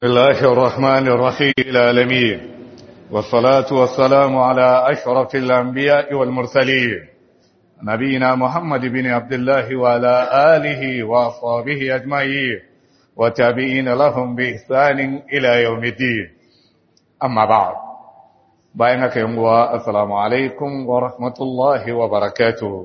الله الرحمن الرحيم العالمين والصلاة والسلام على أشرف الأنبياء والمرسلين نبينا محمد بن عبد الله وعلى آله وأصحابه أجمعين وتابعين لهم بإحسان إلى يوم الدين أما بعد بينك يوم السلام عليكم ورحمة الله وبركاته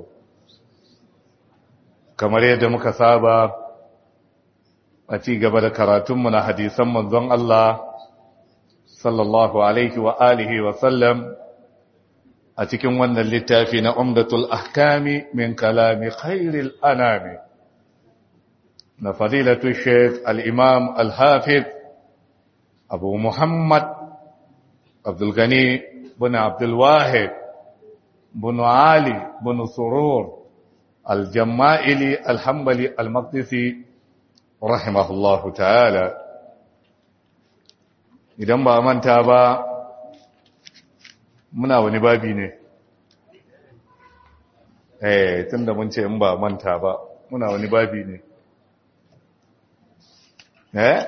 كما يدمك سابا a ci gaba da karatunmu na hadisan manzon Allah sallallahu alaihi wa alihi wa sallam a cikin wannan littafi na umdatul ahkami min kalami khairil anami na fadilatu sheikh al-imam al-hafiz abu muhammad abdul gani bin abdul wahid bin ali bin surur al-jamma'ili al-hanbali al-maqdisi rahimahullahu ta'ala idan ba manta ba muna wani babi ne eh tunda mun ce in ba manta ba muna wani babi ne eh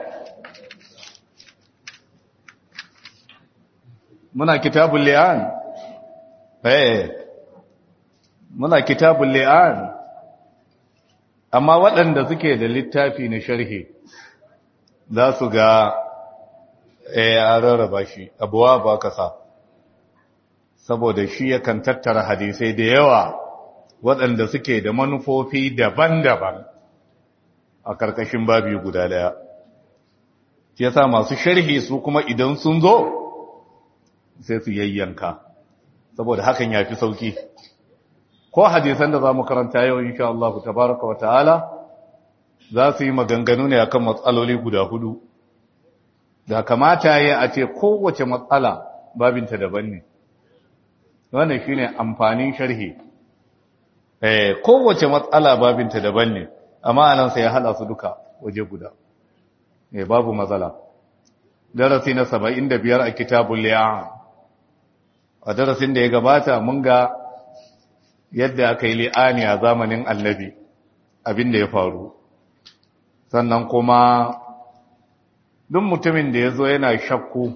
muna kitabul li'an eh muna kitabul li'an amma waɗanda suke da littafi na sharhi za su ga ya rarraba shi abuwa ba kasa saboda shi yakan tattara hadisai da yawa waɗanda suke da manufofi daban-daban a ƙarƙashin babi guda ɗaya ya sa masu sharhi su kuma idan sun zo sai su yayyanka saboda hakan ya fi sauki ko hadisan da za mu karanta yau insha Allah tabaraka wa ta'ala za su yi maganganu ne akan matsaloli guda hudu da kamata ya a ce kowace matsala babinta daban ne wannan shine amfanin sharhi eh kowace matsala babinta daban ne amma anan sai ya hada su duka waje guda eh babu matsala darasi na 75 a kitabul li'an a darasin da ya gabata mun ga yadda aka yi li'ani a zamanin annabi abin da ya faru sannan kuma duk mutumin da ya zo yana shakku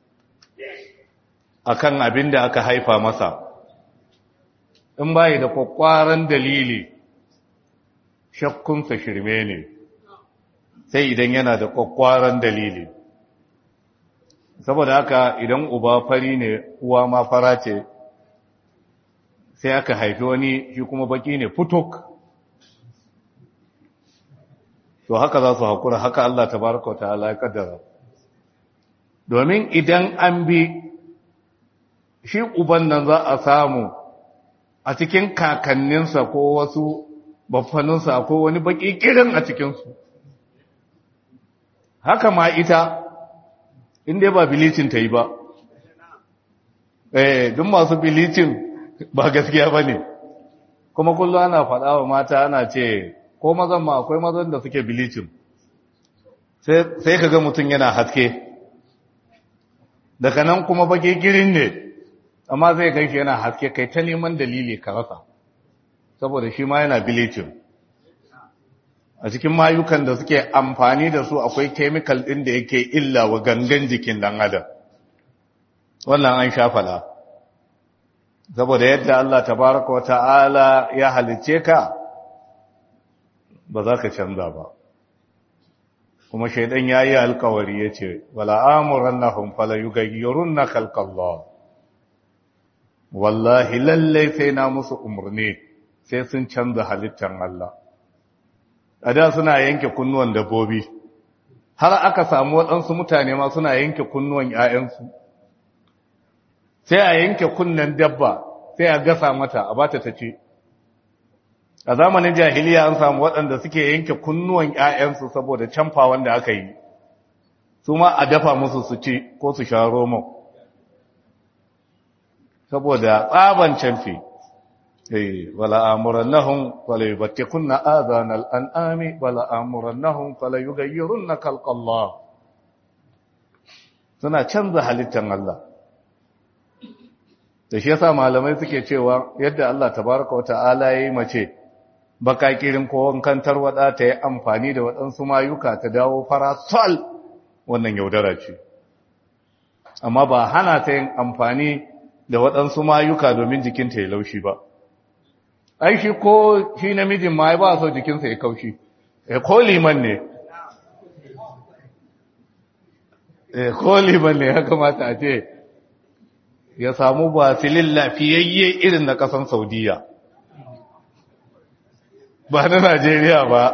akan abin da aka haifa masa in bayi da kwakwaran dalili shakkunsa shirme ne sai idan yana da kwakwaran dalili saboda haka idan uba fari ne uwa ma fara ce sai aka haifi wani shi kuma baki ne futuk to haka za su haƙura haka Allah ta baraka wa ta'ala ya kaddara domin idan an bi shi uban nan za a samu a cikin kakanninsa ko wasu baffaninsa ko wani baki kirin a cikinsu haka ma ita inda ba bilicin ta yi ba eh duk masu bilicin ba gaskiya ba ne kuma kullum ana faɗa wa mata ana ce ko mazan ma akwai mazan da suke bilicin sai ka ga mutum yana haske daga nan kuma baki girin ne amma zai ganshi yana haske kai ta neman dalili ka rasa saboda shi ma yana bilicin a cikin mayukan da suke amfani da su akwai kemikal ɗin da yake illa wa gangan jikin ɗan adam wannan an shafala saboda yadda Allah tabaraka wa ta'ala ya halice ka ba za ka canza ba kuma shaidan ya yi alkawari ya ce wala amuran na hunfala yi gayyarun na kalkallah wallahi lallai sai na musu umarni sai sun canza halittar Allah a da suna yanke kunnuwan dabbobi har aka samu waɗansu mutane ma suna yanke kunnuwan ‘ya'yansu sai a yanke kunnen dabba sai a gasa mata a bata ta ce a zamanin jahiliya an samu waɗanda suke yanke kunnuwan ‘ya'yansu saboda canfa wanda aka yi su ma a dafa musu su ci ko su sha roman saboda tsaban canfi wala amurannahum wala yubtikunna adhanal an'ami wala amurannahum fala yughayyirunna khalqallah suna canza halittar Allah da shi yasa malamai suke cewa yadda Allah tabaraka wata'ala yayi mace baka kirin ko wankan tarwada ta yi amfani da waɗansu mayuka ta dawo farasol wannan yaudara ce amma ba hana ta yin amfani da waɗansu mayuka domin jikinta ya laushi ba ai shi ko shi namijin ma ba so jikinsa ya kaushi e ko liman ne e ko liman ne ya kamata a ce ya samu basilin lafiyayye irin na ƙasan saudiya ba na najeriya ba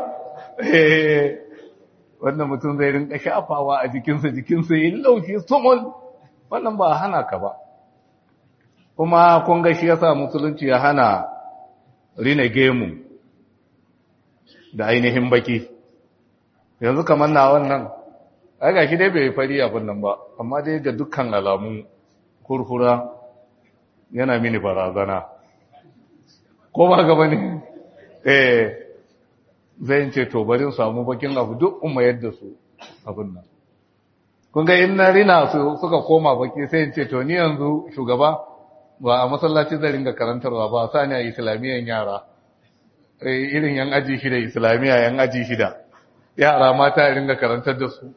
wannan mutum zai rinka shafawa a jikinsa jikinsa yi laushi sumul wannan ba hana ka ba kuma kun ga shi yasa musulunci ya hana rina gemu da ainihin baki yanzu kamar na wannan ai gashi dai bai fari abin nan ba amma dai ga dukkan alamu kurkura yana mini barazana ko ba gaba ne eh zai ce to bari samu bakin abu duk umma yadda su abin nan kun ga in na rina su suka koma baki sai in ce to ni yanzu shugaba ba a masallaci zai ringa karantarwa ba sani a islamiyan yara irin yan aji shida islamiyya yan aji shida yara mata ya ringa karantar da su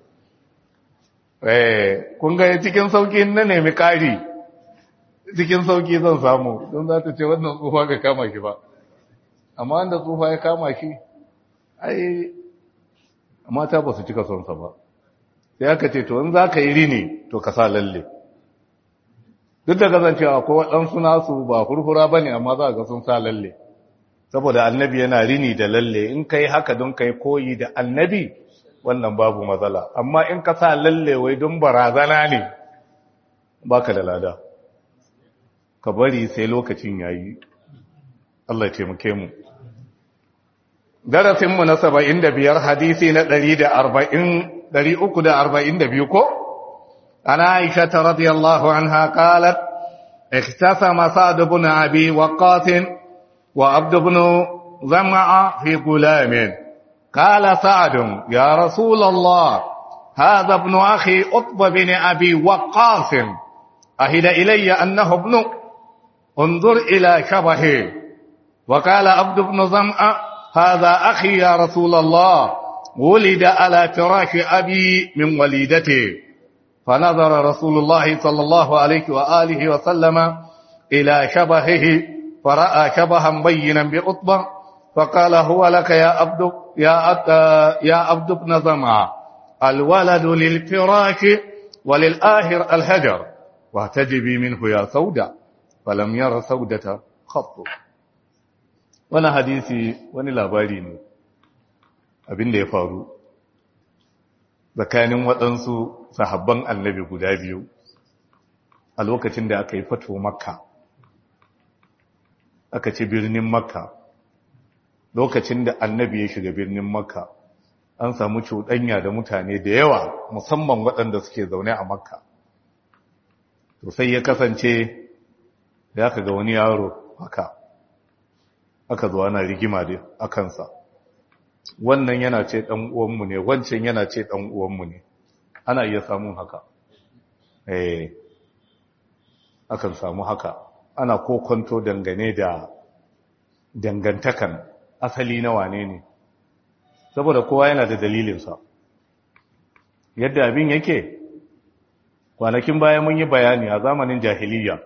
kun ga cikin sauki na nemi ƙari cikin sauki zan samu don za ta ce wannan tsufa ga kama shi ba amma wanda tsufa ya kama shi ai mata ba su cika sonsa ba sai aka ce to in za ka yi rini to ka sa lalle duk da kasancewa ko waɗansu nasu ba furfura ba ne amma za ga sun sa lalle saboda annabi yana rini da lalle in ka yi haka don ka yi koyi da annabi wannan babu matsala amma in ka sa lalle wai don barazana ne ba ka da lada ka bari sai lokacin ya yi Allah taimake mu darasinmu na saba'in da biyar hadisi na ɗari da arba'in ɗari uku da arba'in da biyu ko عن عائشة رضي الله عنها قالت اختسم سعد بن أبي وقاص وعبد بن زمع في غلام قال سعد يا رسول الله هذا ابن أخي أطب بن أبي وقاص أهد إلي أنه ابن انظر إلى شبهه وقال عبد بن زمع هذا أخي يا رسول الله ولد على فراش أبي من وليدته فنظر رسول الله صلى الله عليه وآله وسلم إلى شبهه فرأى شبها بينا بأطبع فقال هو لك يا عبد يا يا عبد بن زمع الولد للفراش وللآخر الهجر واهتجبي منه يا سودة فلم ير سودة خط وانا حديثي وانا labari ne abin da ya faru tsakanin waɗansu sahabban annabi guda biyu a lokacin da aka yi fato makka aka ci birnin makka lokacin da annabi ya shiga birnin makka an samu cuɗanya da mutane da yawa musamman waɗanda suke zaune a makka to sai ya kasance da aka ga wani yaro haka aka zo ana rigima da a kansa wannan yana ce ɗan uwanmu ne wancan yana ce ɗan uwanmu ne ana iya samun haka eh akan samu haka ana kokonto dangane da dangantakan asali na wane ne saboda kowa yana da dalilinsa yadda abin yake kwanakin baya mun yi bayani a zamanin jahiliya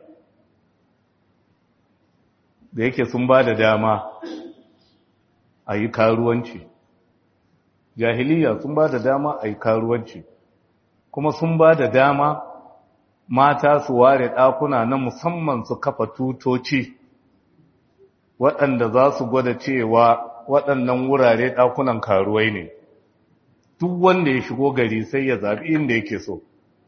da yake sun ba da dama a yi karuwanci jahiliya sun ba da dama a yi karuwanci kuma sun ba da dama mata su ware ɗakuna na musamman su kafa tutoci waɗanda za su gwada cewa waɗannan wurare ɗakunan karuwai ne duk wanda ya shigo gari sai ya zaɓi inda yake so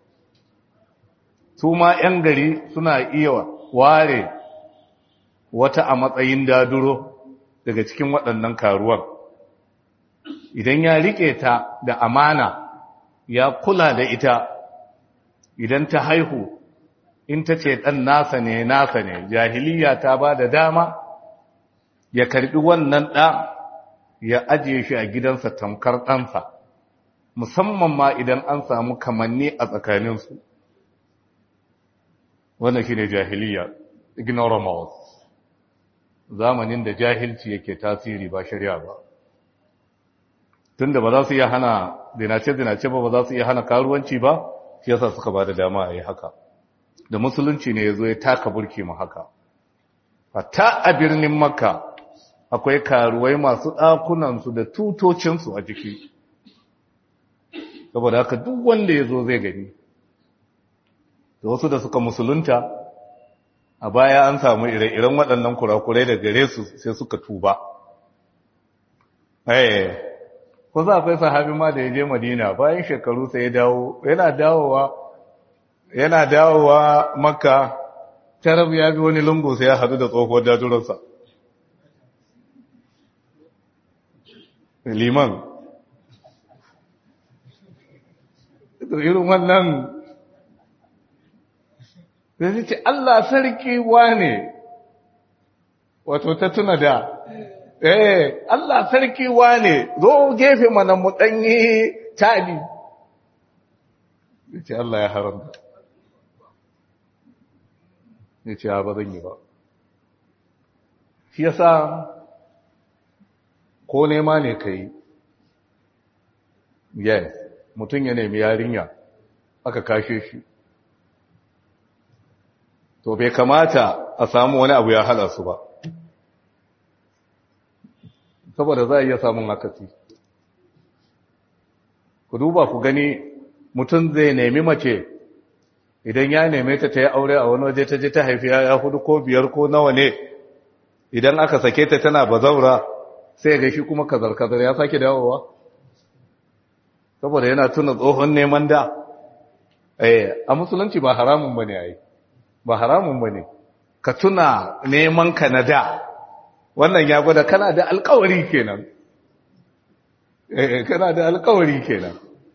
su ma 'yan gari suna iya ware wata a matsayin daduro daga cikin waɗannan karuwan idan ya riƙe ta da amana ya kula da ita idan ta haihu in ta ce ɗan nasa ne nasa ne jahiliya ta ba da dama ya karɓi wannan ɗa ya ajiye shi a gidansa tamkar ɗansa musamman ma idan an samu kamanni a tsakaninsu wannan shi ne jahiliya ignoramus zamanin da jahilci yake tasiri ba shari'a ba tunda ba za su iya hana zinace-zinace ba ba za su iya hana karuwanci ba shi yasa suka ba da dama a yi haka da musulunci ne ya zo ya taka burki mu haka hatta a birnin makka akwai karuwai masu ɗakunansu da tutocinsu a jiki saboda haka duk wanda ya zo zai gani da wasu da suka musulunta a baya an samu ire-iren waɗannan kurakurai da gare su sai suka tuba eh ko za akwai sahabi ma da ya je madina bayan shekaru sai ya dawo yana dawowa yana dawowa makka tarab ya bi wani lungu sai ya hadu da tsohuwar dajurarsa liman irin wannan sai ce Allah sarki wane wato ta tuna da eh Allah sarki wane zo gefe mana mu danyi tali yace Allah ya haramta yace ba zan yi ba shi yasa ko nema ne kai yes mutum ya nemi yarinya aka kashe shi to bai kamata a samu wani abu ya hada su ba saboda za a iya samun akasi ku duba ku gani mutum zai nemi mace idan ya neme ta ta yi aure a wani waje ta je ta haifi ya hudu ko biyar ko nawa ne idan aka sake ta tana bazaura sai ga shi kuma kazar-kazar ya sake dawowa saboda yana tuna tsohon neman da a musulunci ba haramun ba ne a yi ba haramun ba ne ka tuna neman ka na da wannan ya gwada kana da alkawari kenan eh kana da alkawari kenan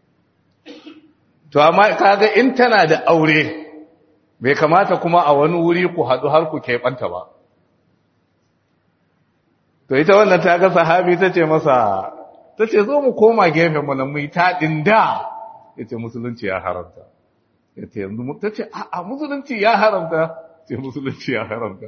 to amma kaga in tana da aure bai kamata kuma a wani wuri ku haɗu har ku keɓanta ba to ita wannan ta ga sahabi ta ce masa ta ce zo mu koma gefen mu na mu yi taɗin da ya ce musulunci ya haramta ya ce yanzu ta ce a musulunci ya haramta ce musulunci ya haramta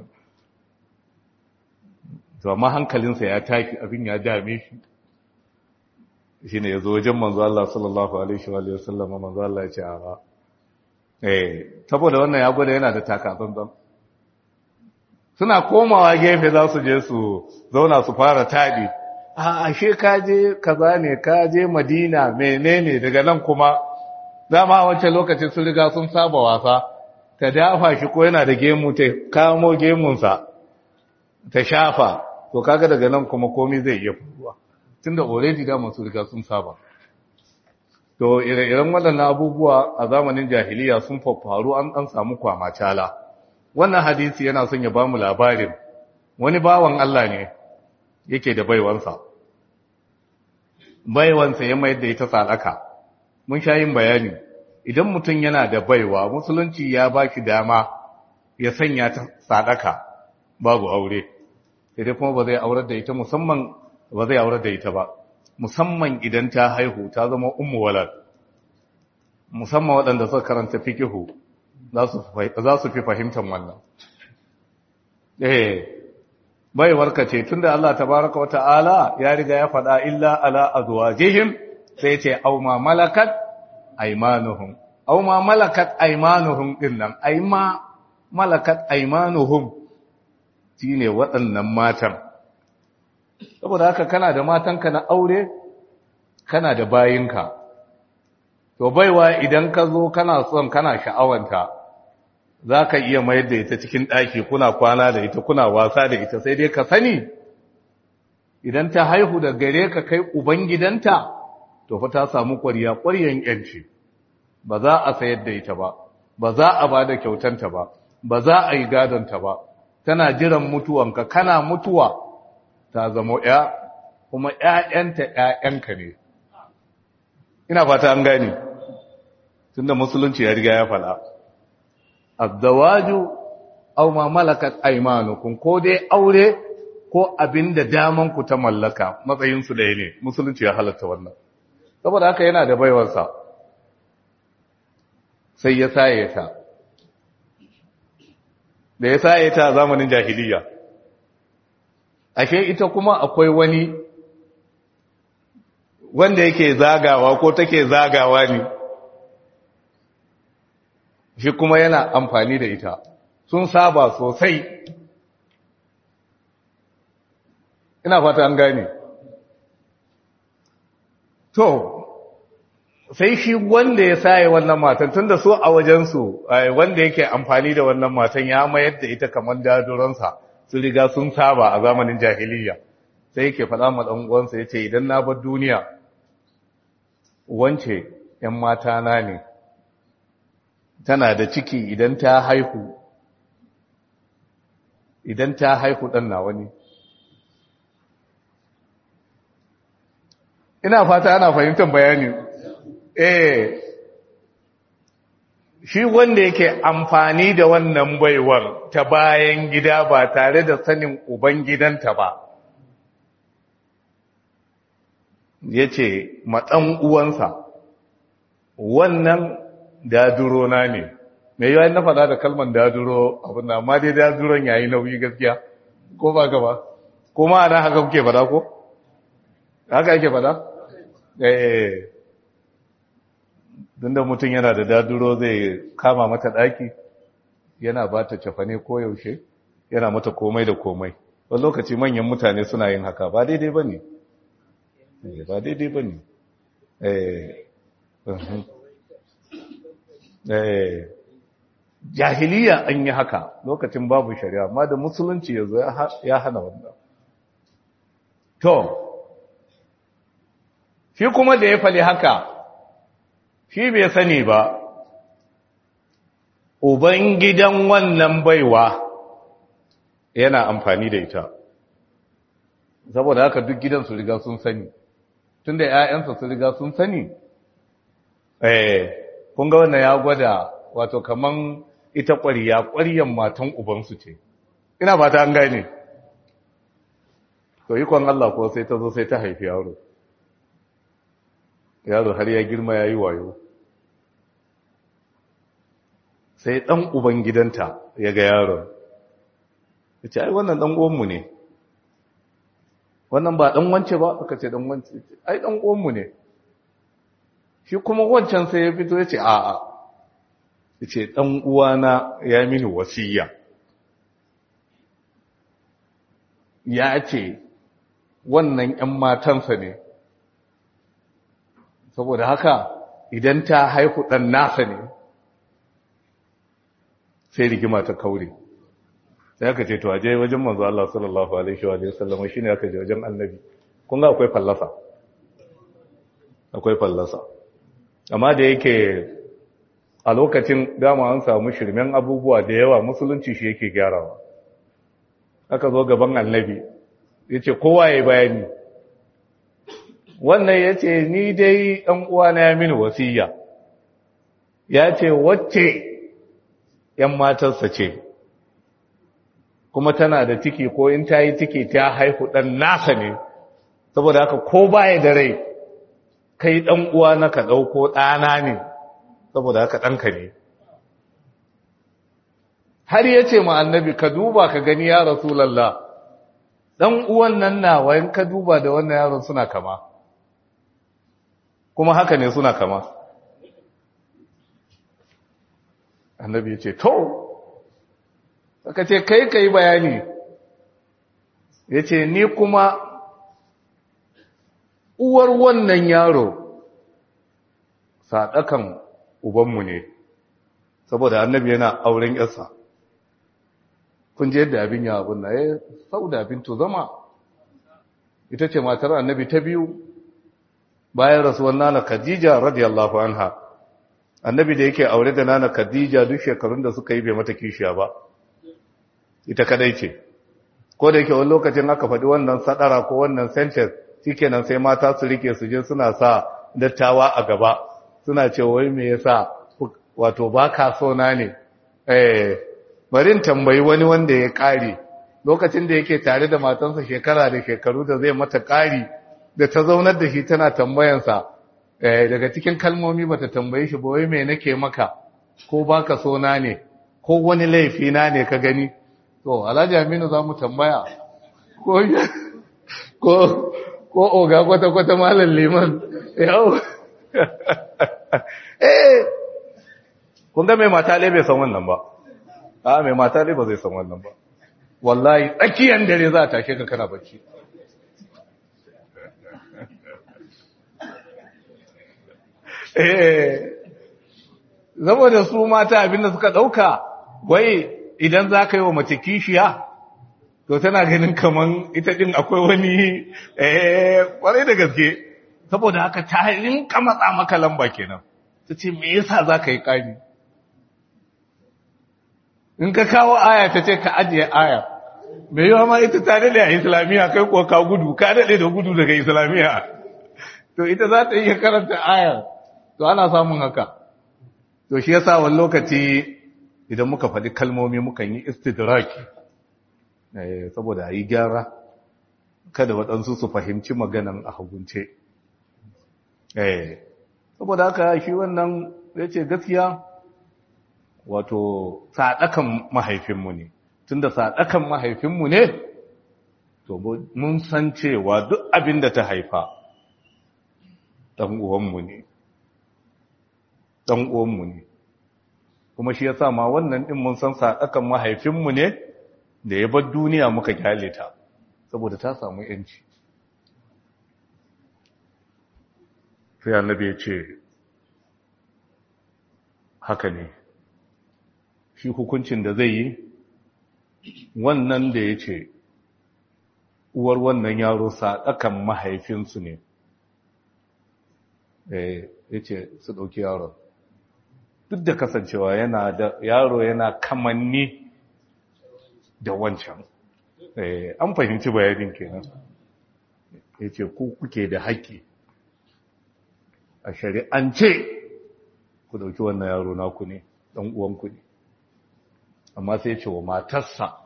to amma hankalinsa ya taki abin ya dame shi shi ne ya zo wajen manzo Allah sallallahu alaihi wa sallam manzo Allah ya ce a ba eh saboda wannan ya gwada yana da takatsantsan suna komawa gefe za su je su zauna su fara taɗi a ashe ka je kaza ne ka je madina menene daga nan kuma dama wancan lokacin sun riga sun saba wasa ta dafa shi ko yana da gemu ta kamo gemunsa ta shafa to kaga daga nan kuma komai zai iya faruwa tunda already da masu riga sun saba to ire-iren waɗannan abubuwa a zamanin jahiliya sun faru an an samu kwamacala wannan hadisi yana son ya bamu labarin wani bawan Allah ne yake da baiwansa baiwansa ya mayar da ita sadaka mun sha yin bayani idan mutum yana da baiwa musulunci ya ba shi dama ya sanya ta sadaka babu aure sai kuma ba zai aurar da ita musamman ba zai aurar da ita ba musamman idan ta haihu ta zama ummu walad musamman waɗanda suka karanta fikihu za su fi fahimtar wannan eh baiwarka ce tunda Allah tabaraka wata'ala ya riga ya faɗa illa ala azwajihim sai ce aw ma malakat aymanuhum aw ma malakat aymanuhum dinnan ay ma malakat aymanuhum shine waɗannan matan saboda haka kana da matanka na aure kana da bayinka to baiwa idan ka zo kana son kana sha'awanta za ka iya mayar da ita cikin ɗaki kuna kwana da ita kuna wasa da ita sai dai ka sani idan ta haihu da gare ka kai ubangidanta to fa ta samu ƙwariya ƙwariyan ƴanci ba za a sayar da ita ba ba za a ba da kyautanta ba ba za a yi gadonta ba tana jiran mutuwanka kana mutuwa ta zama ya kuma ‘ya'yanta ‘ya'yanka ne ina fata an gani tunda musulunci ya riga ya fada azzawaju aw ma malakat aymanukum ko dai aure ko abinda daman ku ta mallaka matsayin su ɗaya ne musulunci ya halatta wannan saboda haka yana da baiwarsa sai ya saye ta da ya saye ta a zamanin jahiliya ashe ita kuma akwai wani wanda yake zagawa ko take zagawa ne shi kuma yana amfani da ita sun saba sosai ina fata an gane to sai shi wanda ya saye wannan matan tunda su a wajensu wanda yake amfani da wannan matan ya mayar da ita kamar daduransa su riga sun saba a zamanin jahiliya sai yake faɗa ma ɗan uwansa yace idan na bar duniya wance ‘yan mata na ne tana da ciki idan ta haihu idan ta haihu ɗan nawa ne ina fata ana fahimtar bayani eh shi wanda yake amfani da wannan baiwar ta bayan gida ba tare da sanin uban gidanta ba ya ce matsan uwansa wannan daduro na ne mai yawan na faɗa da kalman daduro abin da amma dai daduron yayi nauyi gaskiya ko ba gaba ko ma ana haka kuke faɗa ko haka ake faɗa eh da mutum yana da daduro zai kama mata ɗaki yana ba ta cafane ko yaushe yana mata komai da komai wani lokaci manyan mutane suna yin haka ba daidai ba ne ba daidai ba ne jahiliya an yi haka lokacin babu shari'a amma da musulunci ya zo ya hana wannan to shi kuma da ya fali haka shi bai sani ba uban gidan wannan baiwa yana amfani da ita saboda haka duk gidan su riga sun sani tunda ƴaƴansa su riga sun sani eh kun ga wannan ya gwada wato kaman ita ƙwariya ƙwariyan matan ubansu ce ina fata an gane to ikon Allah ko sai ta zo sai ta haifi yaro yaro har ya girma ya yi wayo sai ɗan uban gidanta ya ga yaron ya ce ai wannan ɗan uwanmu ne wannan ba ɗan wance ba aka ce ɗan wance ai ɗan uwanmu ne shi kuma wancan sai ya fito ya ce a'a ya ce ɗan uwana ya mini wasiya ya ce wannan ‘yan matansa ne saboda haka idan ta haihu ɗan nasa ne sai rigima ta kaure sai aka ce to aje wajen manzo Allah sallallahu alaihi wa sallam shine aka je wajen annabi kun ga akwai fallasa akwai fallasa amma da yake a lokacin dama an samu shirmen abubuwa da yawa musulunci shi yake gyarawa aka zo gaban annabi yace kowa ya bayani wannan yace ni dai dan uwana ya mini wasiya yace wacce ‘yan matarsa ce, kuma tana da ciki ko in ta yi ciki ta haihu ɗan nasa ne, saboda haka ko baya da rai, kai ɗan uwa na ka ɗauko ɗana ne, saboda haka ɗanka ne. Har ya ce ma annabi ka duba ka gani ya Rasulallah, ɗan uwan nan nawa in ka duba da wannan yaron suna kama, kuma haka ne suna kama. annabi ya ce to aka ce kai ka yi bayani ya ce ni kuma uwar wannan yaro saɗakan ubanmu ne saboda annabi yana auren yarsa kun je yadda abin ya abin na ya sau da abin to zama ita ce matar annabi ta biyu bayan rasuwan nana khadija radiyallahu anha annabi da yake aure da nana khadija duk shekarun da suka yi bai mata kishiya ba ita kadai ce ko da yake wani lokacin aka faɗi wannan sadara ko wannan sentence shikenan sai mata su rike su je suna sa dattawa a gaba suna ce wai me yasa wato ba ka so na ne eh bari in tambayi wani wanda ya kare lokacin da yake tare da matansa shekara da shekaru da zai mata kari da ta zaunar da shi tana tambayansa daga cikin kalmomi bata tambaye shi ba wai me nake maka ko baka so na ne ko wani laifi na ne ka gani to Alhaji Aminu zamu tambaya ko ko ko oga kwata kwata malam liman yau eh kun ga mai mata bai san wannan ba a mai mata ba zai san wannan ba wallahi tsakiyar dare za ta tashe ka kana bacci eh saboda su mata abinda suka dauka wai idan za ka yi wa mace kishiya to tana ganin kaman ita din akwai wani eh kwarai da gaske saboda haka ta rinka matsa maka lamba kenan ta ce me yasa za ka yi ƙari in ka kawo aya ta ce ka ajiye aya me yawa ma ita ta daɗe a islamiyya kai kuwa ka gudu ka daɗe da gudu daga islamiyya to ita za ta iya karanta aya to ana samun haka to shi yasa wani lokaci idan muka faɗi kalmomi mukan yi istidraki saboda a yi gyara kada waɗansu su fahimci maganan a hagunce saboda haka shi wannan ya ce gaskiya wato saɗakan mahaifinmu ne tunda saɗakan mahaifinmu ne to mun san cewa duk abin da ta haifa ɗan uwanmu ne ɗan uwanmu ne kuma shi ya sa ma wannan ɗin mun san saɗakan mahaifinmu ne da ya bar duniya muka kyale ta saboda ta samu yanci sai annabi ya ce haka ne shi hukuncin da zai yi wannan da ya ce uwar wannan yaro saɗakan mahaifinsu ne ya ce su ɗauki yaron duk da kasancewa yana da yaro yana kamanni da wancan an fahimci bayanin kenan ya ce ku kuke da haƙƙi a shari'ance ku ɗauki wannan yaro naku ne ɗan uwanku ne amma sai ce wa matarsa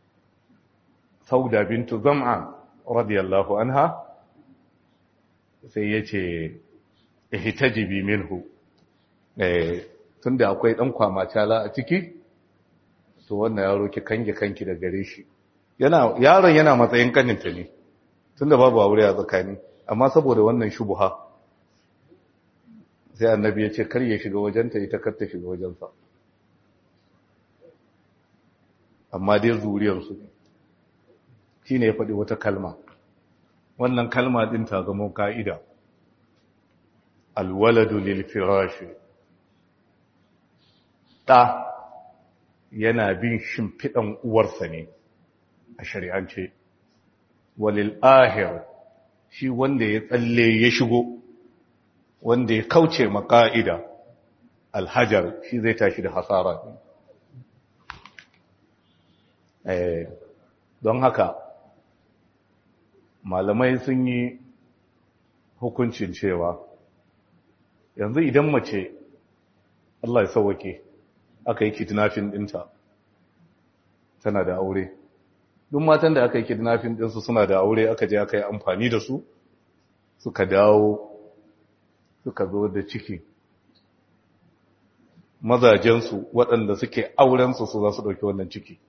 sauda bintu zam'an radiyallahu anha sai ya ce ihtajibi minhu tunda akwai ɗan kwamacala a ciki to wannan yaro ki kange kanki da gare shi yana yaron yana matsayin kaninta ne tunda babu aure a tsakani amma saboda wannan shubuha sai annabi ya ce kar ya shiga wajenta ita kar ta shiga wajensa amma dai zuriyarsu ne shi ne ya faɗi wata kalma wannan kalma ɗin ta zama ka'ida alwaladu lil firashi ɗa yana bin shimfiɗan uwarsa ne a shari'ance walil ahir shi wanda ya tsalle ya shigo wanda ya kauce maka'ida alhajar shi zai tashi da hasara ne don haka malamai sun yi hukuncin cewa yanzu idan mace Allah ya sauwake aka yi kidnapping dinta tana da aure duk matan da aka yi kidnapping dinsu suna da aure aka je aka yi amfani da su suka dawo suka zo da ciki mazajensu waɗanda suke aurensu su za su ɗauki wannan ciki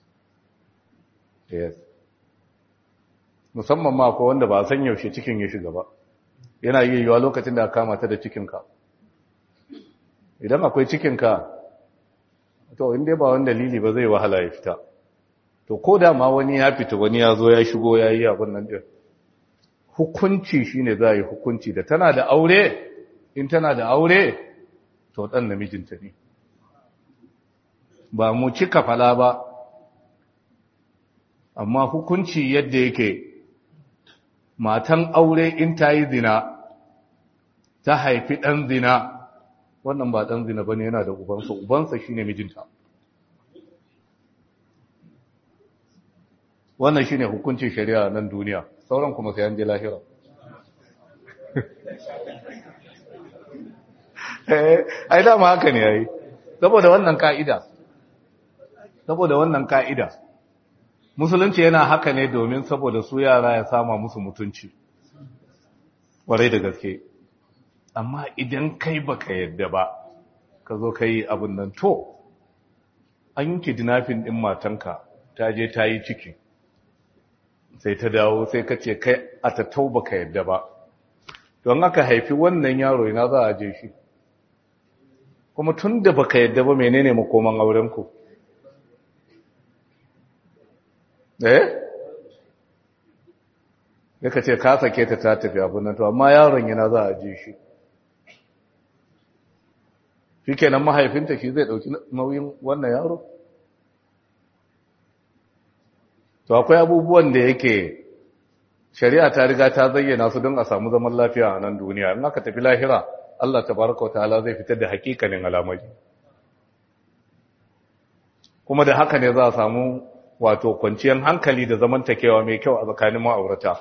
yes musamman ma ko wanda ba a san yaushe cikin ya shiga ba yana yi yiwuwa lokacin da aka kama ta da cikinka idan akwai cikinka to inda ba wani dalili ba zai wahala ya fita to ko da ma wani ya fita wani ya zo ya shigo ya yi abin nan ɗin hukunci shine za a yi hukunci da tana da aure in tana da aure to ɗan namijinta ne ba mu cika fala ba amma hukunci yadda yake matan aure in ta yi zina ta haifi ɗan zina wannan ba ɗan zina ba ne yana da ubansa ubansa shi ne mijinta wannan shi ne hukuncin shari'a nan duniya sauran kuma sai an je lahira ai dama haka ne yayi saboda wannan ka'ida saboda wannan ka'ida musulunci yana haka ne domin saboda su yara ya sama musu mutunci warai da gaske amma idan kai baka yadda ba ka zo kai abin nan to an yi kidnapping din matanka ta je ta yi ciki sai ta dawo sai ka ce kai a tattau baka yadda ba don aka haifi wannan yaro ina za a je shi kuma tun da baka yadda ba menene makoman aurenku eh ya ka ce ka sake ta ta tafi abin nan to amma yaron yana za a je shi shi kenan mahaifinta shi zai ɗauki nauyin wannan yaro to akwai abubuwan da yake shari'a ta riga ta zayyana su don a samu zaman lafiya a nan duniya in aka tafi lahira Allah tabaraka ta'ala zai fitar da hakikanin alamari kuma da haka ne za a samu wato kwanciyar hankali da zamantakewa mai kyau a tsakanin ma'aurata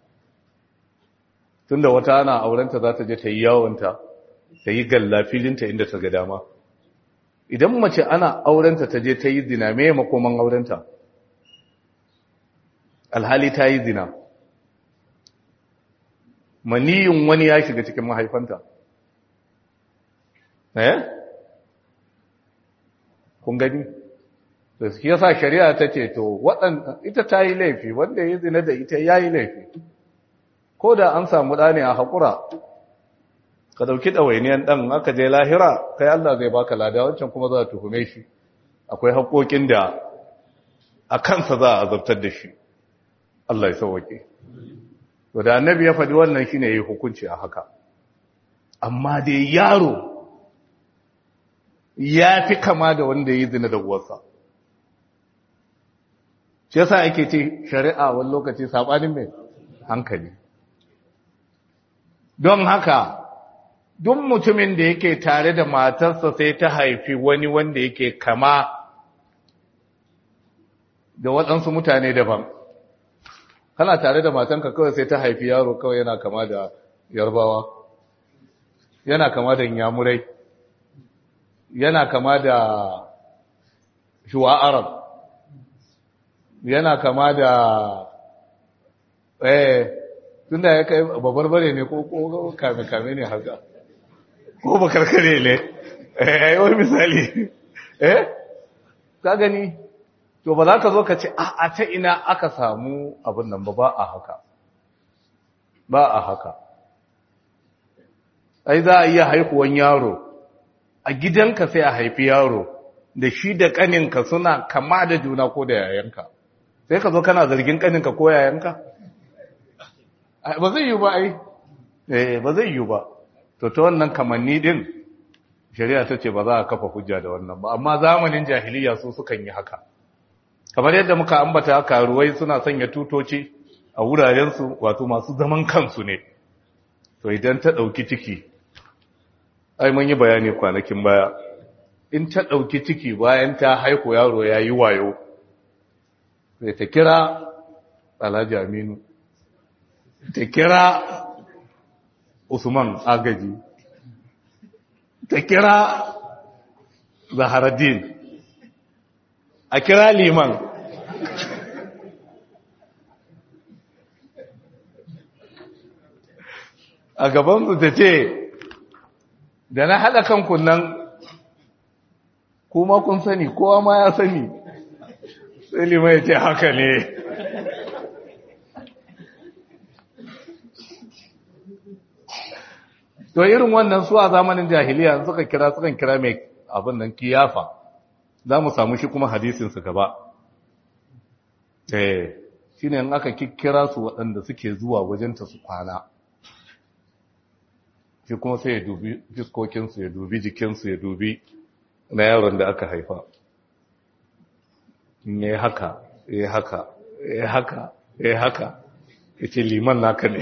tunda wata ana aurenta za ta je ta yi yawonta ta yi galla filinta inda ta ga dama idan mace ana aurenta ta je ta yi zina me makoman aurenta alhali ta yi zina maniyin wani ya shiga cikin mahaifanta eh kun gani da su yasa shari'a ta ce to waɗanda ita ta yi laifi wanda ya zina da ita ya yi laifi ko da an samu ɗane a haƙura ka ɗauki ɗawainiyan ɗan aka je lahira kai Allah zai baka lada wancan kuma za a tuhume shi akwai haƙoƙin da a kansa za a azabtar da shi Allah ya sauwaƙe to da annabi ya faɗi wannan shine yayi hukunci a haka amma dai yaro ya fi kama da wanda yi zina da uwarsa shi yasa ake ce shari'a wani lokaci sabanin mai hankali don haka duk mutumin da yake tare da matarsa sai ta haifi wani wanda yake kama da waɗansu mutane daban kana tare da matanka kawai sai ta haifi yaro kawai yana kama da yarbawa yana kama da yamurai yana kama da shuwa arab yana kama da eh tunda ya kai babarbare ne ko kame-kame ne haka ko bakarkare ne eh wani misali eh ka gani to ba za ka zo ka ce a ta ina aka samu abin nan ba ba a haka ba a haka ai za a iya haihuwan yaro a gidanka sai a haifi yaro da shi da kaninka suna kama da juna ko da yayanka sai ka zo kana zargin kaninka ko yayanka ba zai yi ba ai eh ba zai yi ba to ta wannan kamanni din shari'a ta ce ba za a kafa hujja da wannan ba amma zamanin jahiliya su sukan yi haka kamar yadda muka ambata karuwai suna sanya tutoci a wurarensu wato masu zaman kansu ne to idan ta ɗauki ciki ai mun yi bayani kwanakin baya in ta ɗauki ciki bayan ta haiku yaro ya yi wayo sai ta kira alhaji aminu ta kira usman agaji ta kira zaharaddin a kira liman a gabansu ta ce da na haɗa kanku nan kuma kun sani kowa ma ya sani sai liman ya ce haka ne to irin wannan su a zamanin jahiliya suka kira sukan kira mai abin nan kiyafa za mu samu shi kuma hadisinsu gaba eh shi ne aka kikkira su waɗanda suke zuwa wajenta su kwana shi kuma sai ya dubi fiskokinsu ya dubi jikinsu ya dubi na yaron da aka haifa ya haka ya haka ya haka ya haka ya ce liman naka ne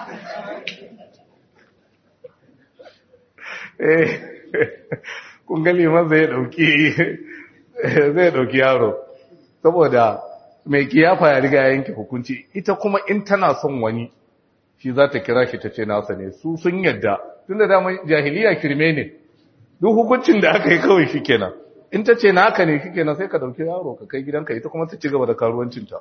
kun ga liman zai dauki zai dauki yaro saboda mai kiyafa ya riga yanke hukunci ita kuma in tana son wani shi za ta kira shi ta ce nasa ne su sun yadda tun da dama jahiliya kirme ne duk hukuncin da aka yi kawai shi kenan in ta ce naka ne shi kenan sai ka dauki yaro ka kai gidanka ita kuma ta ci gaba da karuwancinta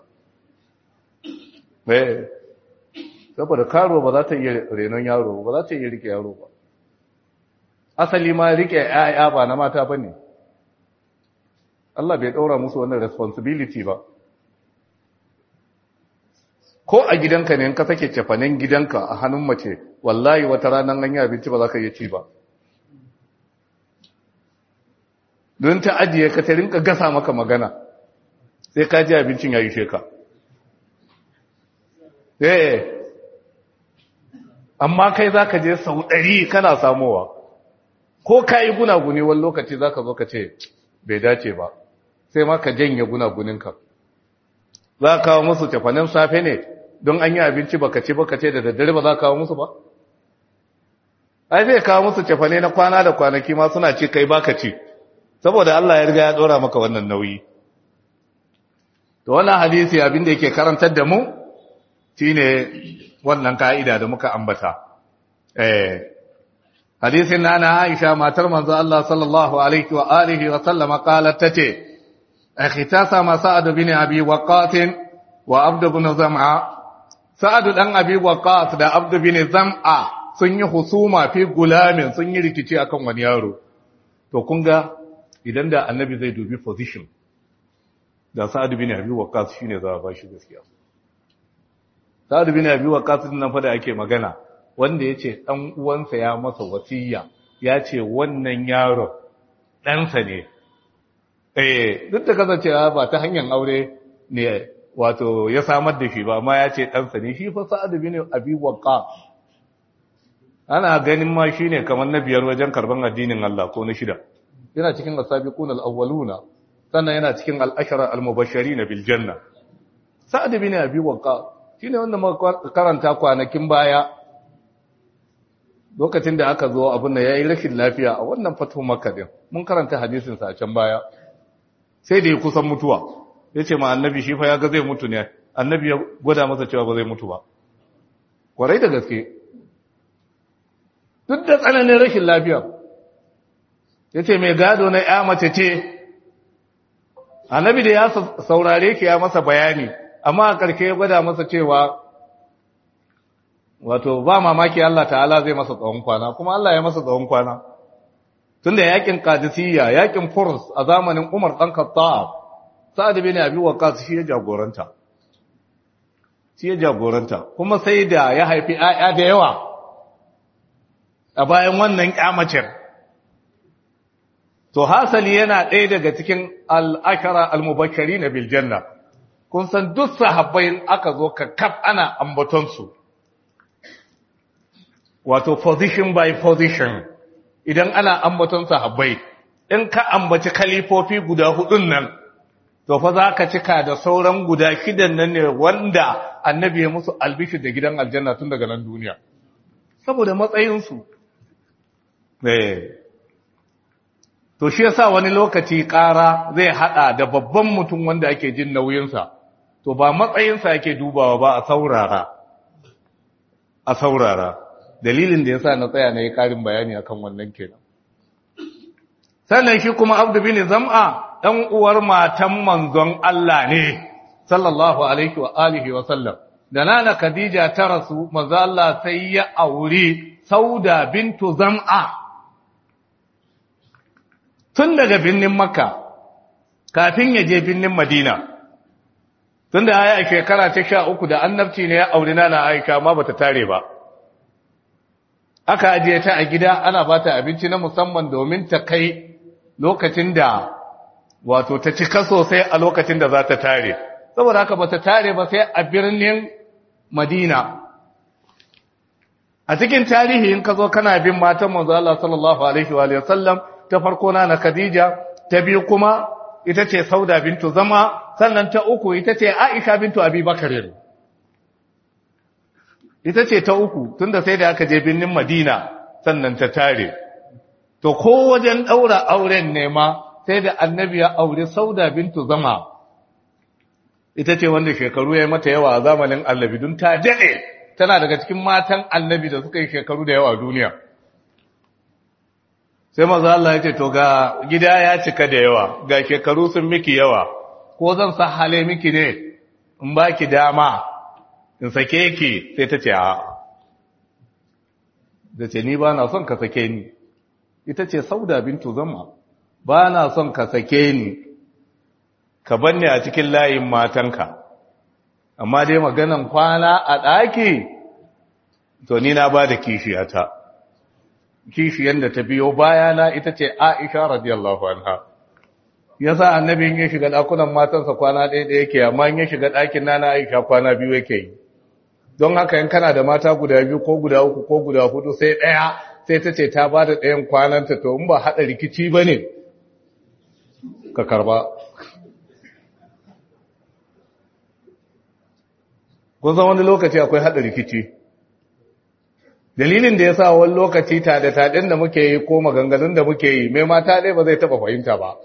saboda karo ba za ta iya renon yaro ba za ta iya rike yaro ba asali ma rike ‘ya'ya ba na mata ba ne, Allah bai ɗaura musu wannan responsibility ba. Ko a gidanka ne ka sake cefanen gidanka a hannun mace, wallahi wata ranar an yi abinci ba za ka iya ci ba don ta ajiye ka ta rinka gasa maka magana sai ka ji abincin ya yi sheka eh amma kai za ka je sau ɗari kana samowa ko ka yi gunaguni wani lokaci za ka zo ka ce bai dace ba sai ma ka janye gunaguninka za ka kawo musu tafanin safe ne don an yi abinci baka ci baka ce da daddare ba za ka kawo musu ba ai zai kawo musu tafane na kwana da kwanaki ma suna ci kai baka ci saboda Allah ya riga ya dora maka wannan nauyi to wannan hadisi abin da yake karantar da mu shine wannan ka'ida da muka ambata eh hadisin nana Aisha matar manzo Allah sallallahu alaihi wa alihi wa sallama qalat tace اختصم سعد بن أبي وقاص وعبد بن زمعة سعد بن أبي وقاص da عبد بن زمعة sun yi husuma fi gulamin sun yi rikici akan wani yaro to kun ga idan da annabi zai dubi position da sa'ad bin abi waqqas shine za a ba shi gaskiya sa'ad bin abi waqqas din nan fa da ake magana wanda yace dan uwansa ya masa wasiya ya ce wannan yaro ɗansa ne eh duk da kasancewa ba ta hanyar aure ne wato ya samar da shi ba amma ya ce ɗansa ne shi fa sa'ad bin abi waqqas ana ganin ma shine kamar na biyar wajen karban addinin Allah ko na shida yana cikin asabiqun al-awwaluna sannan yana cikin al-ashara al-mubashirin bil janna sa'ad bin abi waqqas shine wanda muka karanta kwanakin baya lokacin da aka zo abin da yayi rashin lafiya a wannan fatu makka din mun karanta hadisin sa a can baya sai da ya kusan mutuwa ya ce ma annabi shi fa ya ga zai mutu ne annabi ya gwada masa cewa ba zai mutu ba kwarai da gaske duk da tsananin rashin lafiya ya ce mai gado na ya mace ce annabi da ya saurare ki ya masa bayani amma a ƙarshe ya gwada masa cewa wato ba mamaki Allah ta'ala zai masa tsawon kwana kuma Allah ya masa tsawon kwana tun da yakin kadisiyya yakin furs a zamanin umar ɗan kattab sa'ad bin abi waqas shi ya jagoranta shi ya jagoranta kuma sai da ya haifi ayya da yawa a bayan wannan kyamacin to hasali yana ɗaya daga cikin al'ashara al-mubashari na biljanna kun san duk sahabbai aka zo ka kaf ana ambatonsu wato position by position idan ana ambaton sahabbai in ka ambaci kalifofi guda hudun nan to fa za ka cika da sauran guda shidan nan ne wanda annabi ya musu albishir da gidan aljanna tun daga nan duniya saboda matsayinsu to shi yasa wani lokaci ƙara zai hada da babban mutum wanda ake jin nauyinsa to ba matsayinsa yake dubawa ba a saurara a saurara dalilin da yasa na tsaya na yi ƙarin bayani akan wannan kenan sannan shi kuma abdu bin zam'a ɗan uwar matan manzon Allah ne sallallahu alaihi wa alihi wa sallam da nana Khadija ta rasu manzo Allah sai ya auri Sauda bintu Zam'a tun daga binnin Makka kafin ya je binnin Madina tun da ya shekara ta sha uku da annabci ne ya auri nana Aisha ma bata tare ba aka ajiye ta a gida ana bata abinci na musamman domin ta kai lokacin da wato ta cika sosai a lokacin da za ta tare saboda haka ba ta tare ba sai a birnin madina a cikin tarihi in ka zo kana bin matan manzo Allah sallallahu alaihi wa sallam ta farko na na Khadija ta biyu kuma ita ce Sauda bintu Zama sannan ta uku ita ce Aisha bintu Abi Bakar ita ce ta uku tunda sai da aka je birnin Madina sannan ta tare to ko wajen daura auren ne ma sai da annabi ya aure Sauda bintu Zama ita ce wanda shekaru ya mata yawa a zamanin annabi don ta daɗe tana daga cikin matan annabi da suka yi shekaru da yawa a duniya sai maza Allah ya ce to ga gida ya cika da yawa ga shekaru sun miki yawa ko zan sa hale miki ne in ba ki dama in sake ki sai ta ce a da ce ni ba na son ka sake ni ita ce sauda bintu zama ba na son ka sake ni ka banne a cikin layin matanka amma dai maganan kwana a ɗaki to ni na ba da kishiyata kishiyan da ta biyo bayana ita ce aisha radiyallahu anha yasa annabi in ya shiga dakunan matansa kwana ɗaya ɗaya yake amma in ya shiga ɗakin nana aisha kwana biyu yake yi don haka in kana da mata guda biyu ko guda uku ko guda hudu sai ɗaya sai ta ce ta ba da ɗayan kwananta to in ba haɗa rikici ba ne ka karba kun san wani lokaci akwai haɗa rikici dalilin da ya sa wani lokaci taɗe-taɗen da muke yi ko maganganun da muke yi mai mata ɗaya ba zai taɓa fahimta ba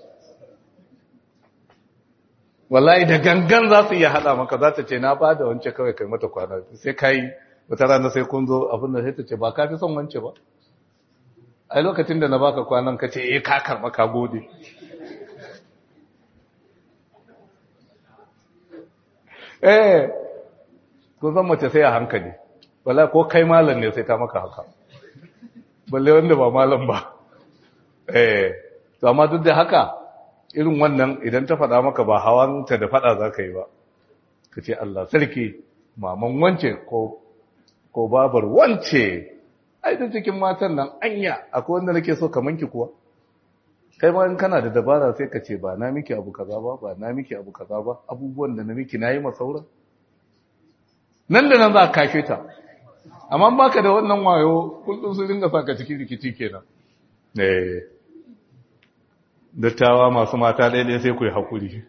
wallahi da gangan za su iya haɗa maka za ta ce na ba da wance kawai kai mata kwana sai ka yi wata rana sai kun zo abin da sai ta ce ba ka fi son wance ba ai lokacin da na baka kwanan ka ce eh ka karɓa ka gode eh kun san mace sai a hankali wala ko kai malam ne sai ta maka haka balle wanda ba malam ba eh to amma duk da haka irin wannan idan ta faɗa maka ba hawanta da faɗa za ka yi ba ka ce Allah sarki maman wance ko ko babar wance ai da cikin matan nan anya akwai wanda nake so kaman ki kuwa kai ma in kana da dabara sai ka ce ba na miki abu kaza ba ba na miki abu kaza ba abubuwan da na miki nayi masauran nan da nan za ka kashe ta amma baka da wannan wayo kullum su dinga saka cikin rikici kenan eh dattawa masu mata daidai sai ku yi hakuri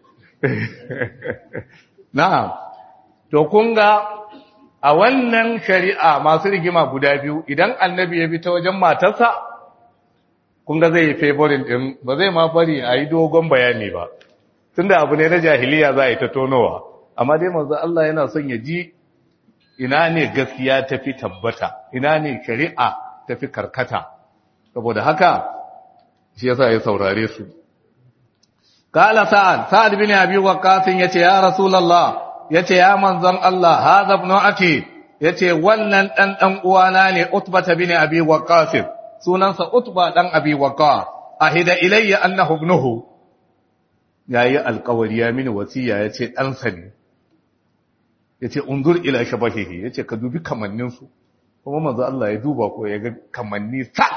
na'am to kun ga a wannan shari'a masu rigima guda biyu idan annabi ya bi ta wajen matarsa kun ga zai yi favorin din ba zai ma bari a yi dogon bayani ba tunda abu ne na jahiliya za a yi ta tonowa amma dai manzo Allah yana son ya ji ina ne gaskiya tafi tabbata ina ne shari'a tafi karkata saboda haka shi yasa ya saurare su kala sa'ad sa'ad bin abi waqqas yace ya rasulullah yace ya manzon Allah hadha ibn aki yace wannan dan dan uwana ne utba bin abi waqqas sunansa utba dan abi waqqas ahida ilayya annahu ibnuhu yayi alƙawari ya mini wasiya yace dan sa ne yace undur ila shabahihi yace ka dubi kamannin su kuma manzo Allah ya duba ko ya ga kamanni sak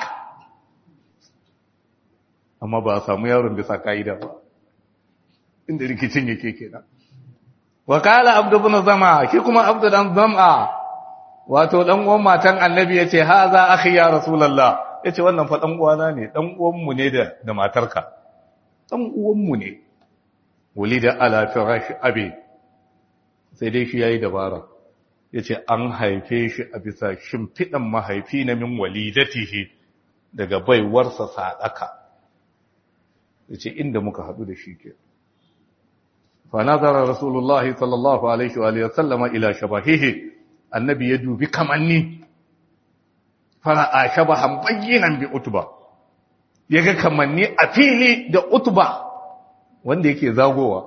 amma ba a samu yaron bisa kaida ba inda rikicin yake kenan wa kala abdu ibn zama shi kuma abdu dan zama wato dan uwan matan annabi yace haza akhi ya rasulullah yace wannan fa dan uwana ne dan uwan mu ne da da matarka dan uwan mu ne wulida ala firash abi sai dai shi yayi dabara yace an haife shi a bisa shimfidan mahaifi na min walidatihi daga baiwarsa sadaka yace inda muka hadu da shi ke fa nazara rasulullahi sallallahu alaihi wa alihi wasallama ila shabahihi annabi ya dubi kamanni fara'a shabahan bayyinan bi utba yaga kamanni a fili da utba wanda yake zagowa